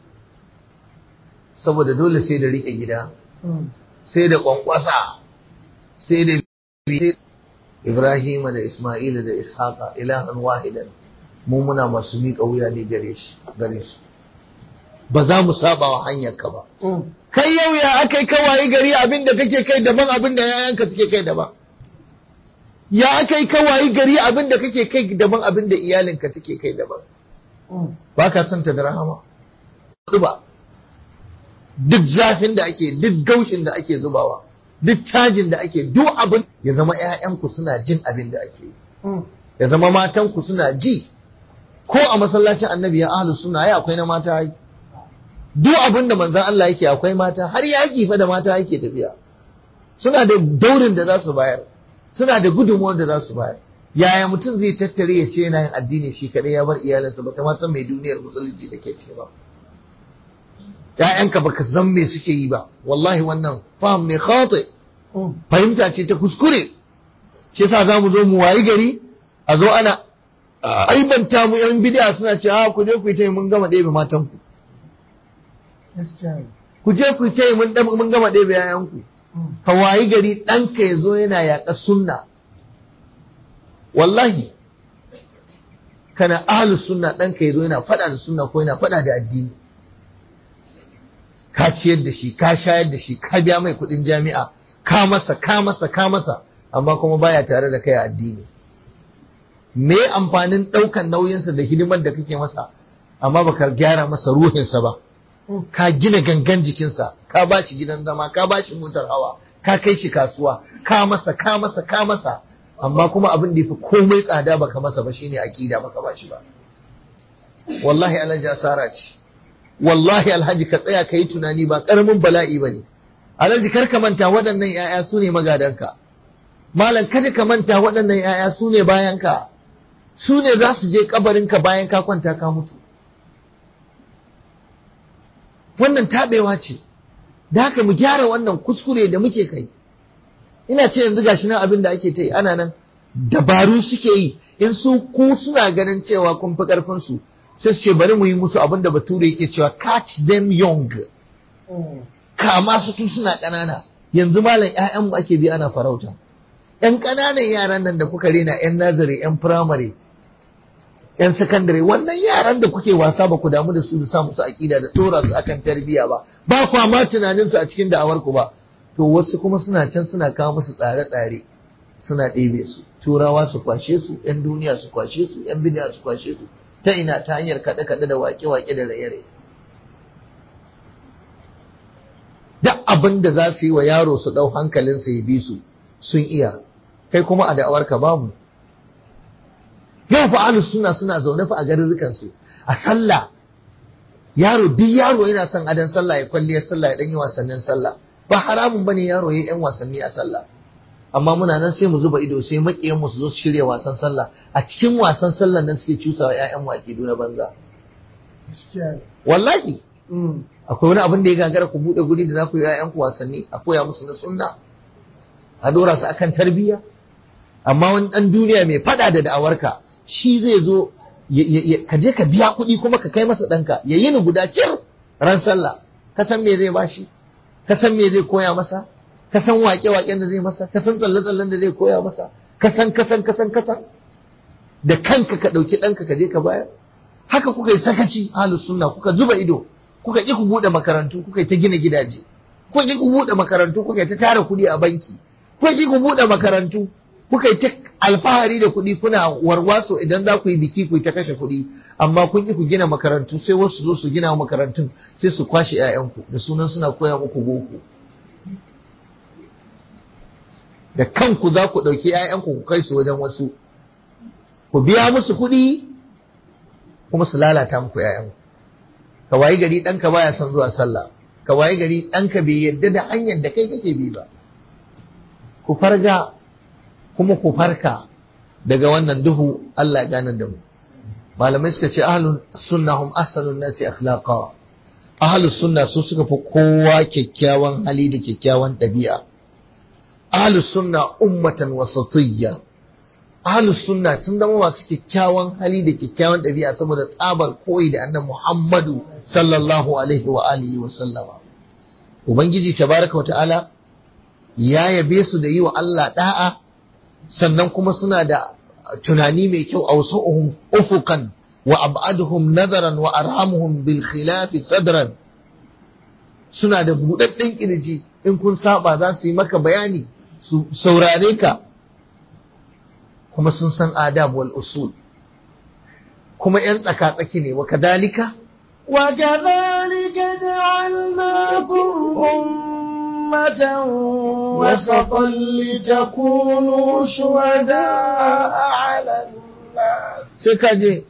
saboda dole sai da riƙe gida sai da ƙwanƙwasa sai da Ibrahim da Ismaila da Ishaqa ilahan wahidan mu muna masu miƙa wuya ne gare shi gare su ba za mu saba wa hanyarka ba kai yau ya akai kawai gari abin da kake kai daban abin da yayanka suke kai daban ya kai kawai gari abin da kake kai daban abin da iyalinka take kai daban ba ka son ta da rahama zuba duk zafin da ake duk gaushin da ake zubawa duk cajin da ake duk abin ya zama ƴaƴanku suna jin abin da ake yi ya zama matanku suna ji ko a masallacin annabi ya ahlus sunna ai akwai na mata ai duk abin da manzon Allah yake akwai mata har yaƙi fa da mata yake tafiya suna da daurin da za su bayar suna da gudunmuwar da za su bayar yaya mutum zai tattare ya ce yana yin addini shi kadai ya bar iyalinsa ba ta ma san mai duniyar musulunci da ke ce ba ƴaƴanka baka san me suke yi ba wallahi wannan fahim ne khati fahimta ce ta kuskure shi yasa za mu zo mu wayi gari a zo ana aibanta mu yan bid'a suna ce a ku je ku yi ta mun gama ɗebe matanku ku je ku yi ta mun mun gama ɗebe yayanku ka wayi gari ɗanka ya zo yana yaƙa sunna wallahi kana ahlus sunna ɗanka ya zo yana faɗa da sunna ko yana faɗa da addini ka ciyar da shi ka shayar da shi ka biya mai kuɗin jami'a ka masa ka masa ka masa amma kuma baya tare da kai a addini me amfanin ɗaukan nauyinsa da hidimar da kake masa amma baka gyara masa ruhinsa ba ka gina gangan jikinsa ka ba shi gidan zama ka ba shi motar hawa ka kai shi kasuwa ka masa ka masa ka masa amma kuma abin da yafi komai tsada baka masa ba shine aqida baka ba shi ba wallahi alhaji asara ce wallahi alhaji ka tsaya ka yi tunani ba karamin bala'i ba ne alhaji kar ka manta waɗannan 'ya'ya su ne magadanka malam kada ka manta waɗannan 'ya'ya su ne bayanka su ne za su je kabarinka bayan ka kwanta ka mutu wannan taɓewa ce da haka mu gyara wannan kuskure da muke kai ina ce yanzu gashi nan abin da ake ta yi ana nan dabaru suke yi in su ku suna ganin cewa kun fi karfin su sai su ce bari mu yi musu abin da bature yake cewa catch them young kama su tun suna ƙanana yanzu malam ƴaƴan mu ake bi ana farauta ƴan ƙananan yaran nan da kuka rena ƴan nazari ƴan firamare ƴan sakandare wannan yaran da kuke wasa ba ku damu da su da sa musu aƙida da tora su akan tarbiyya ba ba kwa ma tunanin su a cikin da'awar ku ba to wasu kuma suna can suna kawo musu tsare-tsare suna ɗebe su turawa su kwashe su yan duniya su kwashe su yan bidiya su kwashe su ta ina ta hanyar kaɗe-kaɗe da waƙe-waƙe da raye-raye duk abin da za su yi wa yaro su ɗau hankalinsa ya bi su sun iya kai kuma a da'awarka babu yau fa ahlus sunna suna zaune fa a garurrukan su a sallah yaro duk yaro yana son adan sallah ya kwalliyar sallah ya dan yi wasannin sallah ba haramun bane yaro yayi yan wasanni a sallah amma muna nan sai mu zuba ido sai makiyan mu su zo su shirya wasan sallah a cikin wasan sallah nan suke cusawa ƴaƴan mu akidu na banza wallahi akwai wani abin da ya gagara ku bude guri da za ku yi ƴaƴan ku wasanni a koya musu na sunna a dora su akan tarbiyya amma wani dan duniya mai fada da da'awarka shi zai zo ka je ka biya kuɗi kuma ka kai masa ɗanka ya yi ni guda cir ran sallah ka san me zai bashi ka san me zai koya masa ka san waƙe-waƙen da zai masa ka san tsalle-tsallen da zai koya masa ka san ka san ka san ka san da kanka ka ɗauki ɗanka ka je ka bayar haka kuka yi sakaci ahlus sunna kuka zuba ido kuka ƙi ku buɗe makarantu kuka yi ta gina gidaje kuka ƙi ku buɗe makarantu kuka yi ta tara kuɗi a banki kuka ƙi ku buɗe makarantu kuka yi ta alfahari da kuɗi kuna warwaso idan za ku yi biki ku yi ta kashe kuɗi amma kun ƙi ku gina makarantu sai wasu zo su gina makarantun sai su kwashe 'ya'yanku da sunan suna koya muku boko da kanku za ku ɗauki 'ya'yanku ku kai su wajen wasu ku biya musu kuɗi kuma su lalata muku 'ya'yanku ka wayi gari ɗanka baya son zuwa sallah ka wayi gari ɗanka bai yarda da hanyar da kai kake bi ba ku farga kuma ku farka daga wannan duhu Allah ya gane da mu malamai suka ce ahlus sunna hum ahsanun nasi akhlaqa ahlus sunna su suka fi kowa kyakkyawan hali da kyakkyawan ɗabi'a ahlus sunna ummatan wasatiyya ahlus sunna sun zama masu kyakkyawan hali da kyakkyawan ɗabi'a saboda tsabar koyi da annabi Muhammadu sallallahu alaihi wa alihi wa sallama ubangiji tabaraka wa ta'ala ya yabe su da yi wa Allah da'a sannan kuma suna da tunani mai kyau a wasu ufukan wa ab'aduhum nazaran wa arhamuhum bil khilafi sadran suna da buɗaɗɗen kirji in kun saba za su yi maka bayani su saurare ka kuma sun san adab wal usul kuma yan tsaka-tsaki ne wa kadalika وكذلك جعلناكم أمة وسطا لتكونوا شهداء على الناس sai ka je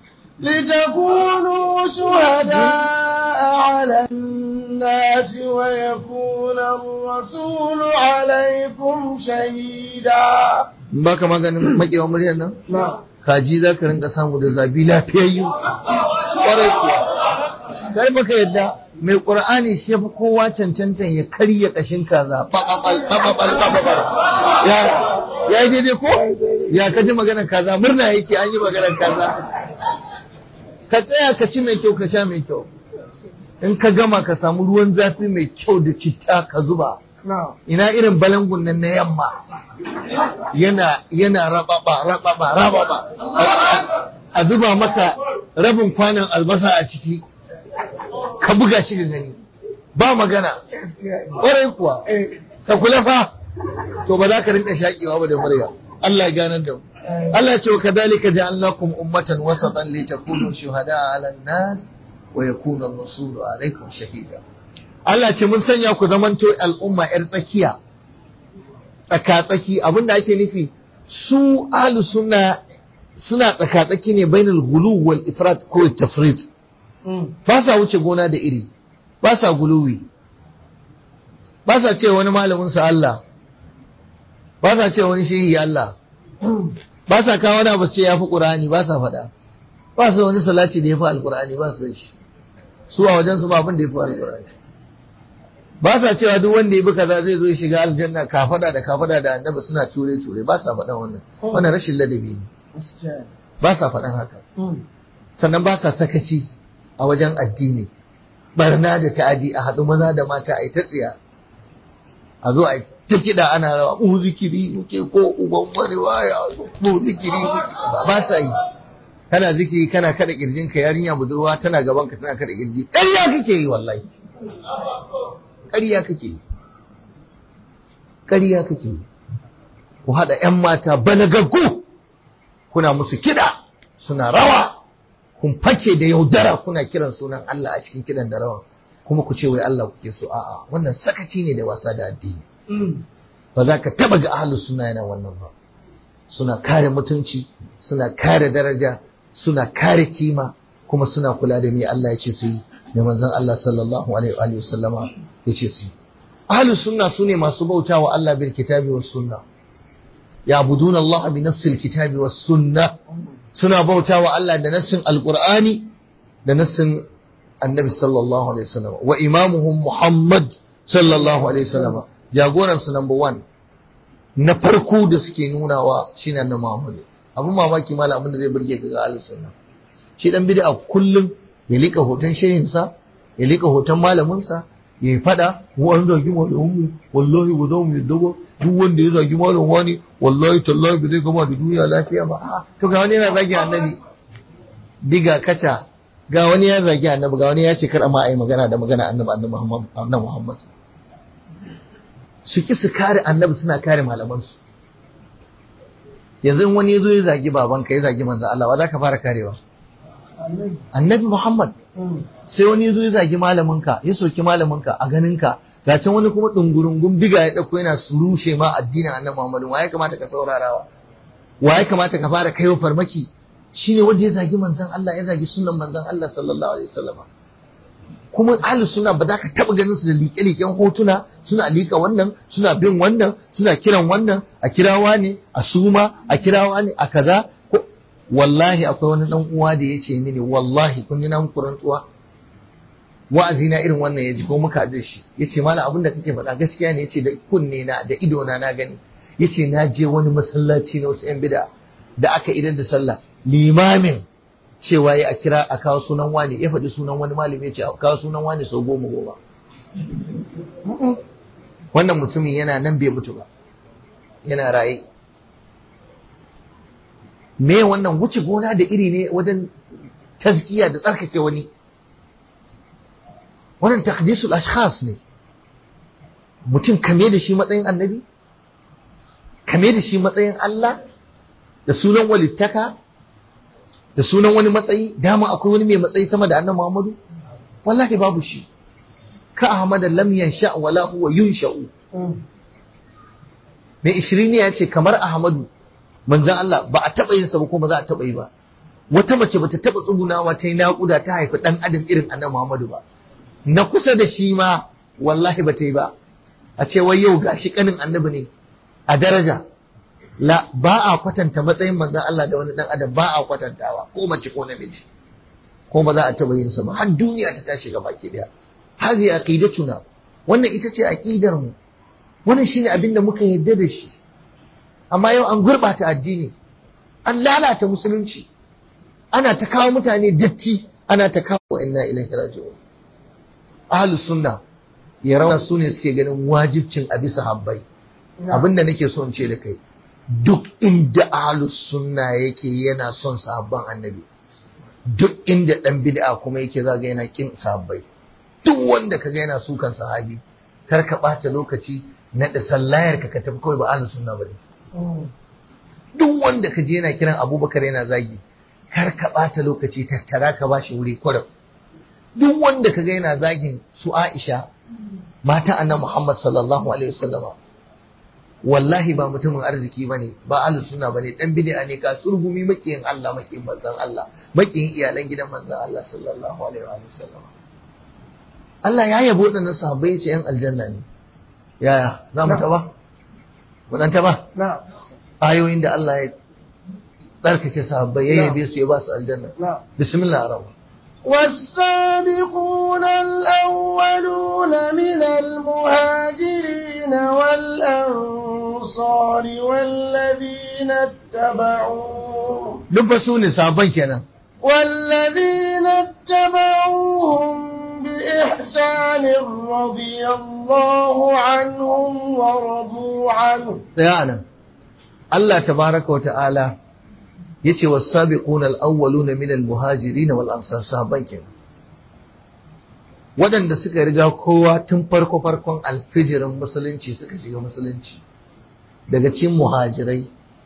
لتكونوا شهداء على الناس ويكون الرسول عليكم شهيدا ba ka maganin makewa muryar nan نعم kaji za ka rinka samu da zabi lafiyayyu ƙwarai kuwa sai baka yadda mai ƙur'ani shi yafi kowa cancantan ya karya ƙashin kaza bababal bababal bababal ya ya yi daidai ko ya ka ji maganar kaza murna yake an yi maganar kaza ka tsaya ka ci mai kyau ka sha mai kyau in ka gama ka samu ruwan zafi mai kyau da citta ka zuba نعم ina irin balangun nan na yamma yana yana rababa rababa rababa a zuba maka rabin kwanan albasa a ciki ka buga shi da gani ba magana ƙwarai kuwa ka kula fa to ba za ka rinka shaƙewa ba da murya Allah ya ganar da mu Allah ya ce wa kadhalika ja'alnakum ummatan wasatan litakunu shuhada'a 'alan nas wa yakuna ar-rasulu 'alaykum shahida Allah ce mun sanya ku zamanto al'umma 'yar tsakiya tsaka-tsaki abinda ake nufi su ahlus sunna suna tsaka-tsaki ne bainal ghulu wal ifrat ko tafrit ba sa wuce gona da iri ba sa guluwi ba sa ce wani malamin sa Allah ba sa ce wani shehi Allah ba sa kawo wani abu su ce yafi Qur'ani ba sa faɗa ba su wani salati da yafi alqur'ani ba su da shi su a wajen su ba abin da yafi alqur'ani ba sa cewa duk wanda ya bi kaza zai zo ya shiga aljanna kafada da kafada da annabi suna ture ture ba sa faɗan wannan wannan rashin ladabi ne ba sa faɗan haka sannan ba sa sakaci a wajen addini barna da ta'adi a haɗu maza da mata a yi ta tsiya a zo a yi ta kiɗa ana rawa mu zikiri muke ko uban wani waya mu zikiri muke ba sa yi kana zikiri kana kada kirjinka yarinya budurwa tana gaban ka tana kada kirji ƙarya kake yi wallahi ƙarya kake yi ƙarya kake yi ku haɗa 'yan mata balagaggu kuna musu kiɗa suna rawa kun fake da yaudara kuna kiran sunan Allah a cikin kiɗan da rawa kuma ku ce wai Allah kuke so a'a wannan sakaci ne da wasa da addini ba za ka taba ga ahlus sunna yana wannan ba suna kare mutunci suna kare daraja suna kare kima kuma suna kula da me Allah ya ce su yi da manzon Allah sallallahu alaihi wa sallama ya ce su yi ahlus sunna sune masu bautawa Allah bil kitabi was sunna ya'budun Allah bi nassil kitabi was sunna suna bautawa Allah da nassin alqur'ani da nassin annabi sallallahu alaihi wasallam wa imamuhum Muhammad sallallahu alaihi wasallam jagoran su number one na farko da suke nunawa shine annabi Muhammad abun mamaki malam abin da zai burge ka ga ahlus sunna shi dan bid'a kullum ya lika hoton shehinsa ya lika hoton malaminsa ya yi fada wa an zagi malamin wallahi ba za mu yadda ba duk wanda ya zagi malam wani wallahi tallahi ba zai gama da duniya lafiya ba a to ga wani yana zagi annabi diga kaca ga wani ya zagi annabi ga wani ya ce kar ma a yi magana da magana annabi annabi Muhammad annabi Muhammad su ki su kare annabi suna kare malamansu yanzu in wani ya zo ya zagi babanka ya zagi manzo Allah wa za ka fara karewa annabi Muhammad sai wani ya zo ya zagi malaminka ya soki malaminka a ganinka ga can wani kuma dungurungun biga ya dauko yana surushe ma addinin annabi Muhammad wa ya kamata ka saurarawa wa ya kamata ka fara kaiwa farmaki shine wanda ya zagi manzon Allah ya zagi sunan manzon Allah sallallahu alaihi wasallam kuma ahli suna ba za ka taba ganin su da liƙe-liƙen hotuna suna liƙa wannan suna bin wannan suna kiran wannan a kirawa ne a suma a kirawa ne a kaza wallahi akwai wani dan uwa da yace mini wallahi kun yi nan kurantuwa wa'azi na irin wannan yaji ko muka da shi yace mallam abin da kake faɗa gaskiya ne yace da kunne na da ido na na gani yace na je wani masallaci na wasu yan bid'a da aka idan da sallah limamin cewa ya a kira a kawo sunan wani ya faɗi sunan wani malami ya ce a kawo sunan wani sau goma goma wannan mutumin yana nan bai mutu ba yana raye me wannan wuce gona da iri ne wajen tazkiya da tsarkake wani wannan takdisul ashkhas ne mutum kame da shi matsayin annabi kame da shi matsayin Allah da sunan walittaka da sunan wani matsayi dama akwai wani mai matsayi sama da annabi Muhammadu wallahi babu shi ka Ahmad lam yansha wala huwa yunsha'u mai ishirin ya ce kamar Ahmadu manzan Allah ba a taɓa yin sa ba ko ba za a taɓa yi ba wata mace bata taɓa tsugunawa ta yi naƙuda ta haifi ɗan adam irin annabi Muhammadu ba na kusa da shi ma wallahi ba ta yi ba a ce wai yau gashi kanin annabi ne a daraja la ba a kwatanta matsayin manzan Allah da wani ɗan adam ba a kwatantawa ko mace ko namiji ko ba za a taɓa yin sa ba har duniya ta tashi gaba ki daya hazi aqidatuna wannan ita ce aqidar mu wannan shine abin da muka yarda da shi amma yau an gurɓata addini an lalata musulunci ana ta kawo mutane datti ana ta kawo inna ilaihi raji'un ahlus sunna ya rawa su ne suke ganin wajibcin a bisa habbai abinda nake so in ce da kai duk inda ahlus sunna yake yana son sahabban annabi duk inda dan bid'a kuma yake zaga yana kin sahabbai duk wanda kaga yana sukan sahabi kar ka ɓata lokaci na da sallayar ka ka tafi kawai ba ahlus sunna bane duk wanda ka je yana kiran abubakar yana zagi kar ka ɓata lokaci tattara ka bashi wuri kwarar duk wanda ka ga yana zagin su aisha mata annabi muhammad sallallahu alaihi wasallam wallahi ba mutumin arziki bane ba ahlus sunna bane dan bid'a ne ka surgumi makiyin Allah makiyin manzon Allah makiyin iyalan gidan manzon Allah sallallahu alaihi wasallam Allah ya yabo wadannan sahabbai ya ce yan aljanna ne yaya za mu taba wadanta ba ayoyin da Allah ya tsarkake sahabbai ya yabe su ya ba su aljanna bismillah arama والسابقون الأولون من المهاجرين والأنصار والذين اتبعوهم duk su ne sabon kenan والذين اتبعوهم بإحسان رضي الله عنهم ورضوا عنه tsaya nan Allah tabaraka wa ta'ala yace was-sabiquna al-awwaluna min al-muhajirin wal ansar sahabban kenan waɗanda suka riga kowa tun farko farkon alfijirin musulunci suka shiga musulunci daga cikin muhajirai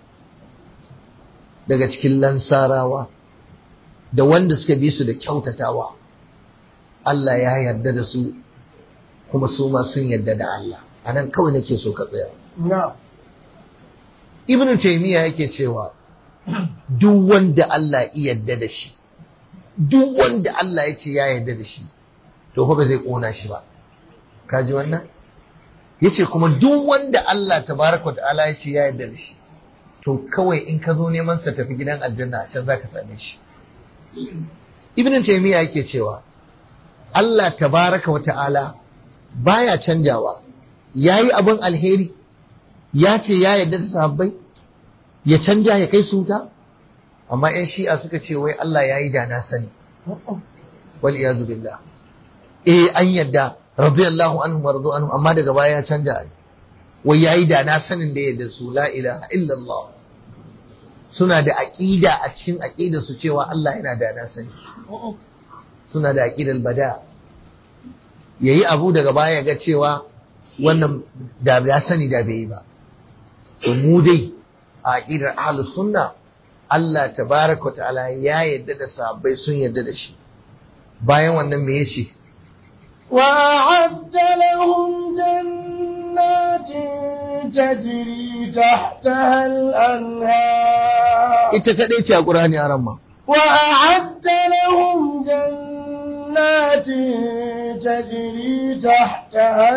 daga cikin lansarawa da wanda suka bi su da kyautatawa Allah ya yarda da su kuma su ma sun yarda da Allah anan kawai nake so ka tsaya نعم ibn taymiya yake cewa duk wanda Allah ya yarda da shi duk wanda Allah ya ce ya yarda da shi to fa ba zai kona shi ba kaji wannan yace kuma duk wanda Allah tabaraka wa ta'ala ya ce ya yarda da shi to kawai in ka zo neman sa tafi gidan aljanna a can zaka same shi ibn taymiya yake cewa Allah tabaraka wa ta'ala baya canjawa yayi abin alheri ya ce ya yarda da sahabbai ya canja ya kai su ta amma yan shi'a suka ce wai Allah ya yi da na sani wal iyazu billah eh an yarda radiyallahu anhu wa radu anhu amma daga baya ya canja ai wai ya yi da na sanin da yarda su la ilaha illallah suna da aqida a cikin aqida su cewa Allah yana da na sani suna da aqidal bada yayi abu daga baya ga cewa wannan da ya sani da bai yi ba to mu dai a aqidar ahlus sunna Allah tabaraka wa ta'ala ya yarda da sahabbai sun yarda da shi bayan wannan me yace وأعد لهم جنات تجري تحتها الأنهار ita kadai ce a Qur'ani a ramma وأعد لهم جنات تجري تحتها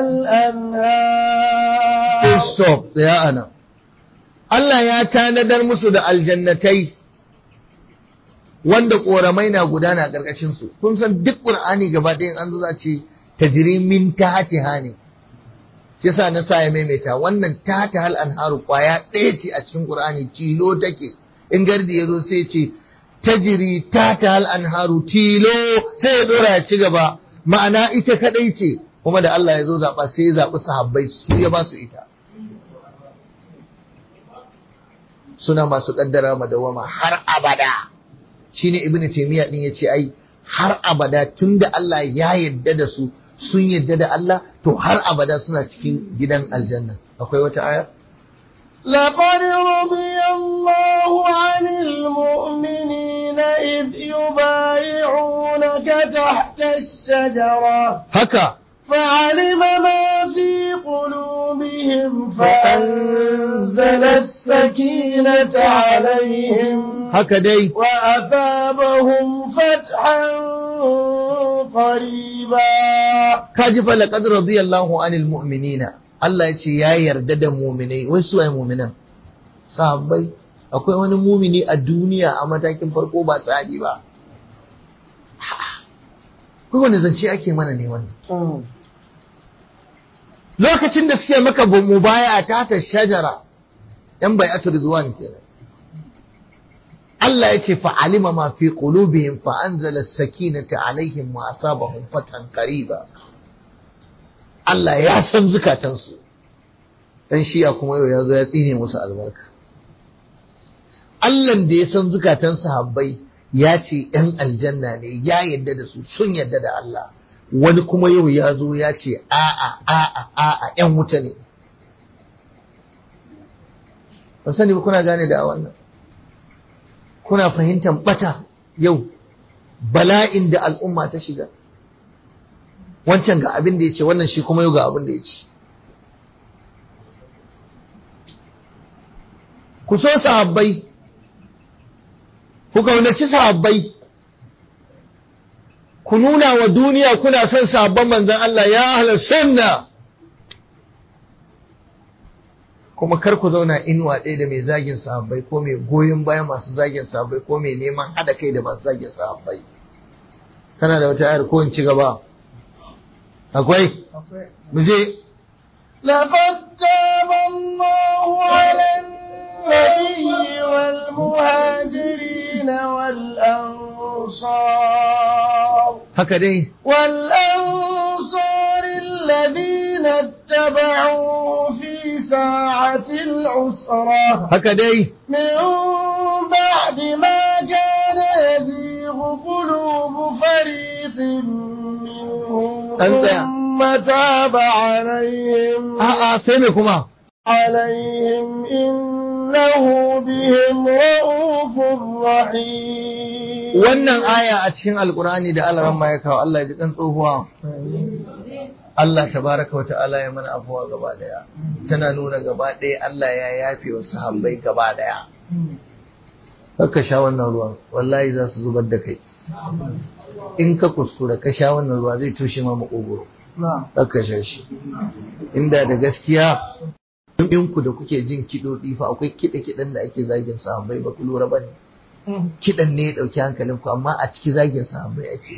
الأنهار stop ya ana Allah ya tanadar musu da aljannatai wanda koramai na gudana a ƙarƙashin su kun san duk Qur'ani gaba ɗayan an zo za ce tajri min tahtiha ne shi yasa na sa ya maimaita wannan tahta hal anharu kwaya ɗaya ce a cikin Qur'ani tilo take in gardi ya zo sai ce tajri tahta hal anharu tilo sai ya dora ya ci gaba ma'ana ita kadai ce kuma da Allah ya zo zaɓa sai ya zaɓi sahabbai su ya ba su ita suna masu kaddara madawama har abada shine ibnu taymiya din yace ai har abada tunda Allah ya yarda da su sun yarda da Allah to har abada suna cikin gidan aljanna akwai wata aya لقد رضي الله عن المؤمنين إذ يبايعونك تحت الشجرة haka فعلم ما في قلوبهم فأنزل السكينة عليهم haka dai وأثابهم فتحا قريبا kaji fa laqad radiyallahu anil mu'minina Allah ya ce ya yarda da mu'minai wai su ai mu'minan sahabbai akwai wani mu'mini a duniya a matakin farko ba sahabi ba ko wani zance ake mana ne wannan lokacin da suke maka mubaya ta ta shajara yan bai'atu rizwan kenan Allah ya ce fa'alima ma fi qulubihim fa anzala as-sakinata alaihim wa asabahum fatan qariba Allah ya san zukatansu dan shiya kuma yau ya zo ya tsine musu albarka Allah da ya san zukatan sahabbai ya ce ‘yan aljanna ne ya yadda da su sun yadda da Allah wani kuma yau ya zo ya ce a'a a'a a'a ‘yan wuta ne ban sani ba kuna gane da wannan kuna fahimtar bata yau bala'in da al'umma ta shiga wancan ga abin da ya ce wannan shi kuma yau ga abin da ya ce ku so sahabbai ku kaunaci sahabbai ku nuna wa duniya kuna son sahabban manzon Allah ya ahlar sunna kuma kar ku zauna inuwa ɗaya da mai zagin sahabbai ko mai goyon bayan masu zagin sahabbai ko mai neman haɗa kai da masu zagin sahabbai kana da wata ayar ko in ci gaba akwai mu je لقد تاب الله على النبي والمهاجرين والأنصار haka dai والأنصار الذين اتبعوه في ساعة العسرة haka dai من بعد ما كان يزيغ قلوب فريق منهم أنت- ثم تاب عليهم a'a sai me kuma عليهم إنه بهم رؤوف رحيم wannan aya a cikin alkurani da Allah ran ya kawo Allah ya ji kan tsohuwa Allah tabaraka wata'ala ya mana afuwa gaba daya tana nuna gaba daya Allah ya yafe wa sahabbai gaba daya ka sha wannan ruwan wallahi za su zubar da kai in ka kuskura ka sha wannan ruwa zai toshe ma makogoro ka sha shi inda da gaskiya in ku da kuke jin kiɗoɗi fa akwai kiɗe-kiɗen da ake zagin sahabbai ba ku lura ba ne kiɗan ne ya ɗauki hankalin ku amma a ciki zagin sahabbai ake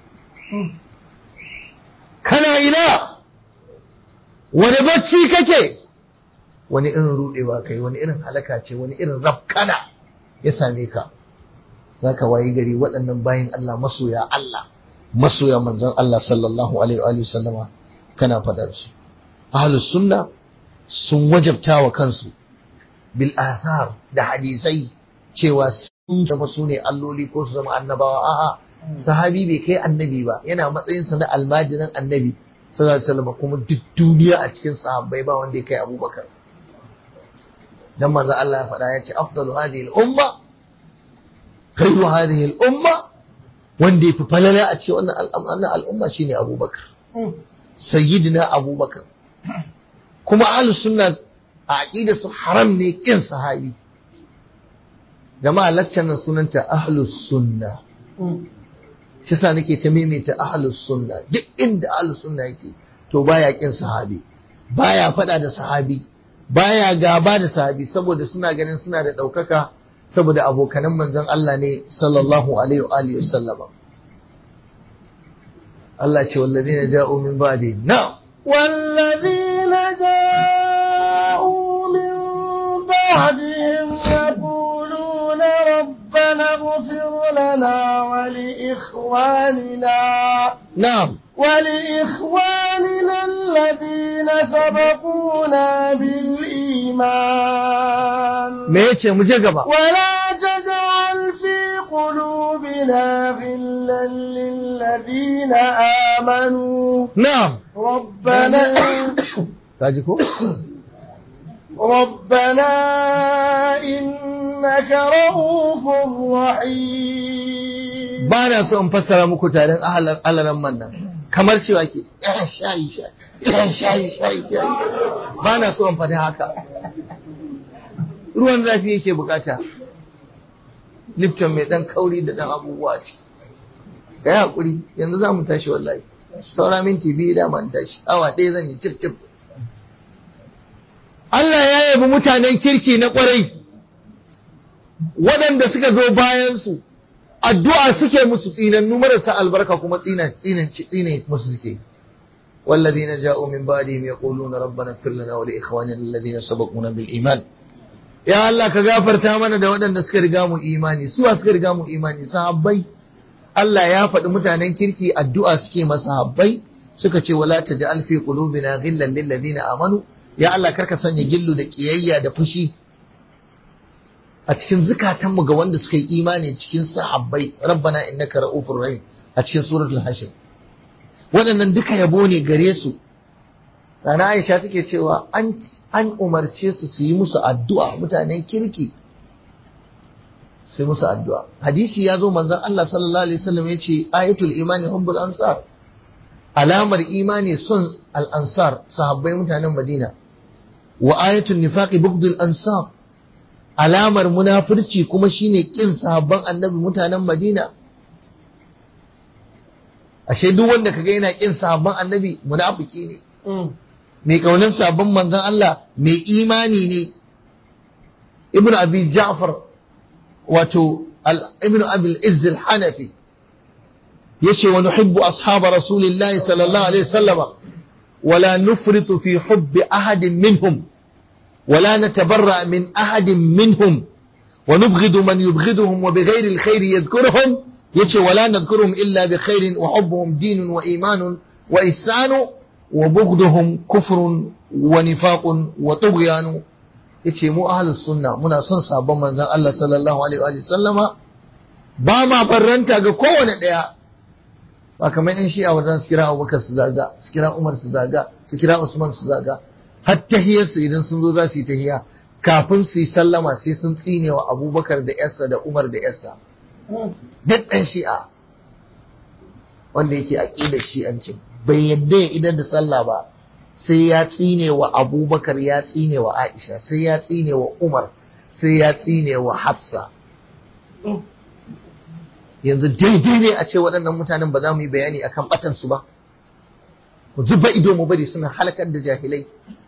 kana ina wani bacci kake wani irin rudewa kai wani irin halaka ce wani irin rafkana ya same ka za ka wayi gari waɗannan bayan Allah masoya Allah masoya manzon Allah sallallahu alaihi wa sallama kana fadar su ahlus sunna sun wajabta wa kansu bil athar da hadisai cewa sun zama su ne alloli ko su zama annabawa a'a sahabi bai kai annabi ba yana matsayinsa na almajirin annabi sallallahu alaihi wasallam kuma duk duniya a cikin sahabbai ba wanda ya kai abubakar dan manzo Allah ya faɗa ya ce afdalu hadhihi al-umma khairu hadhihi al-umma wanda yafi falala a ce wannan al'amma al'umma shine abubakar sayyidina abubakar kuma ahlus sunna a aqidar su haram ne kin sahabi jama'a laccan nan sunanta ahlus sunna shi sa nake ta maimaita ahlus sunna duk inda ahlus sunna yake to baya kin sahabi baya fada da sahabi baya gaba da sahabi saboda suna ganin suna da daukaka saboda abokanan manzon Allah ne sallallahu alaihi wa alihi wasallama Allah ce wallazina ja'u min ba'di na والذين جاءوا من بعدهم يقولون ربنا اغفر لنا ولإخواننا na'am ولإخواننا الذين سبقونا بالإيمان me yace mu je gaba ولا تجعل في قلوبنا غلا للذين آمنوا na'am ربنا kaji ko ربنا إنك رؤوف رحيم ba na so in fassara muku tarin alaran man nan kamar cewa ke "Eh, shayi shayi eh, shayi shayi shayi ba na so in faɗi haka ruwan zafi yake bukata lipton mai ɗan kauri da ɗan abubuwa ce ka yi haƙuri yanzu za mu tashi wallahi saura minti biyu da man tashi awa ɗaya zan yi cif cif Allah ya yabi mutanen kirki na ƙwarai waɗanda suka zo bayansu addu'a suke musu tsinannu marasa albarka kuma tsinan tsinan tsine musu suke والذين جاءوا من بعدهم يقولون ربنا اغفر لنا ولإخواننا الذين سبقونا بالإيمان يا الله كغفرتا mana da waɗanda suka riga mu imani suwa suka riga mu imani sahabbai Allah ya faɗi mutanen kirki addu'a suke masa habbai suka ce wala taj'al fi qulubina ghillan lil ladina amanu ya Allah karka sanya gillu da kiyayya da fushi a cikin zukatanmu ga wanda suka yi imani cikin sahabbai rabbana innaka ra'ufur rahim a cikin suratul hashir waɗannan duka yabo ne gare su Rana Aisha take cewa an an umarce su su yi musu addu'a mutanen kirki sai musu addu'a hadisi ya zo manzon Allah sallallahu alaihi wasallam ya ce ayatul imani hubbul ansar alamar imani son al ansar sahabbai mutanen Madina wa ayatul nifaqi bughdul ansar alamar munafurci kuma shine kin sahabban annabi mutanen Madina ashe duk wanda kaga yana kin sahabban annabi munafiki ne mai kaunin sahabban manzon Allah mai imani ne ibnu abi ja'far wato ibnu abi al-izz al-hanafi yace wa nuhibbu ashab rasulillahi sallallahu alaihi wasallama wala nufritu fi hubbi ahadin minhum ولا نتبرأ من أحد منهم ونبغض من يبغضهم وبغير الخير يذكرهم يتي ولا نذكرهم إلا بخير وحبهم دين وإيمان وإحسان وبغضهم كفر ونفاق وطغيان yace mu ahlus sunna muna son sabon manzon Allah sallallahu alaihi wa sallama ba ma barranta ga kowane daya ba kamar in shi a wajen su kira Abubakar su zaga su kira Umar su zaga su kira Usman su zaga har tahiyarsu idan sun zo za su yi tahiya kafin su yi sallama sai sun tsine wa abubakar da yarsa da umar da yarsa duk ɗan shi'a wanda yake aƙidar shi'ancin bai yadda ya idan da sallah ba sai ya tsine wa abubakar ya tsine wa aisha sai ya tsine wa umar sai ya tsine wa hafsa yanzu daidai ne a ce waɗannan mutanen ba za mu yi bayani akan batansu ba mu zuba ido mu bari suna halakar da jahilai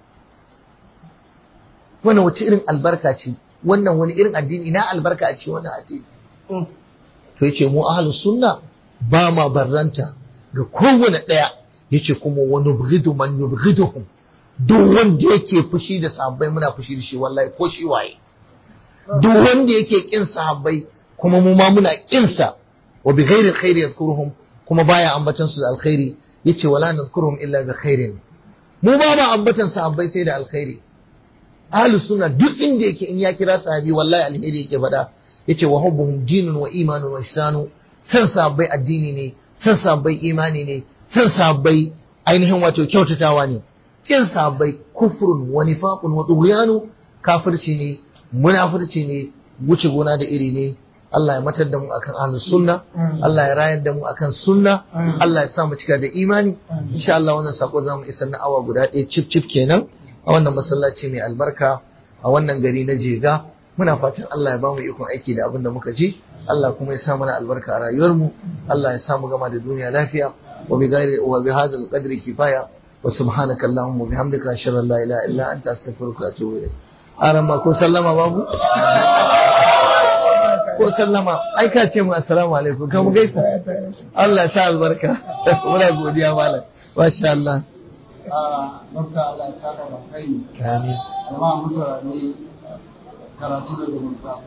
wannan wace irin albarka ce wannan wani irin addini ina albarka a ce wannan addini to yace mu ahlus sunna ba ma barranta ga kowane daya yace kuma wa nubghidu man yubghiduhum duk wanda yake fushi da sahabbai muna fushi da shi wallahi ko shi waye duk wanda yake kin sahabbai kuma mu ma muna kin sa wa bi ghairi alkhairi yadhkuruhum kuma baya ambatan su da alkhairi yace wala nadhkuruhum illa bi khairin mu ba ma ambatan sahabbai sai da alkhairi ahlu sunna duk inda yake in ya kira sahabi wallahi alheri yake faɗa yace wa hubbuhum dinun wa imanun wa ihsanu san sahabbai addini ne san sahabbai imani ne san sahabbai ainihin wato kyautatawa ne kin sahabbai kufrun wa nifaqun wa tughyanu kafirci ne munafirci ne wuce gona da iri ne Allah ya matar da mu akan ahlus sunna Allah ya rayar da mu akan sunna Allah ya sa mu cika da imani insha Allah wannan sako zamu isar na awa guda ɗaya cif cif kenan a wannan masallaci mai albarka a wannan gari na jega muna fatan Allah ya ba mu ikon aiki da abin da muka ji Allah kuma ya sa mana albarka a rayuwarmu Allah ya sa mu gama da duniya lafiya wa bi ghairi wa bi hadzal qadri kifaya wa subhanaka allahumma bihamdika ashhadu an la ilaha illa anta astaghfiruka wa atubu ilayk aran ma ko sallama babu ko sallama ai ka ce mu assalamu alaikum kan mu gaisa Allah ya sa albarka muna godiya malam masha Allah Dokta Allah ya kara da kai. amin Jama'a mutane karatu da zumunta.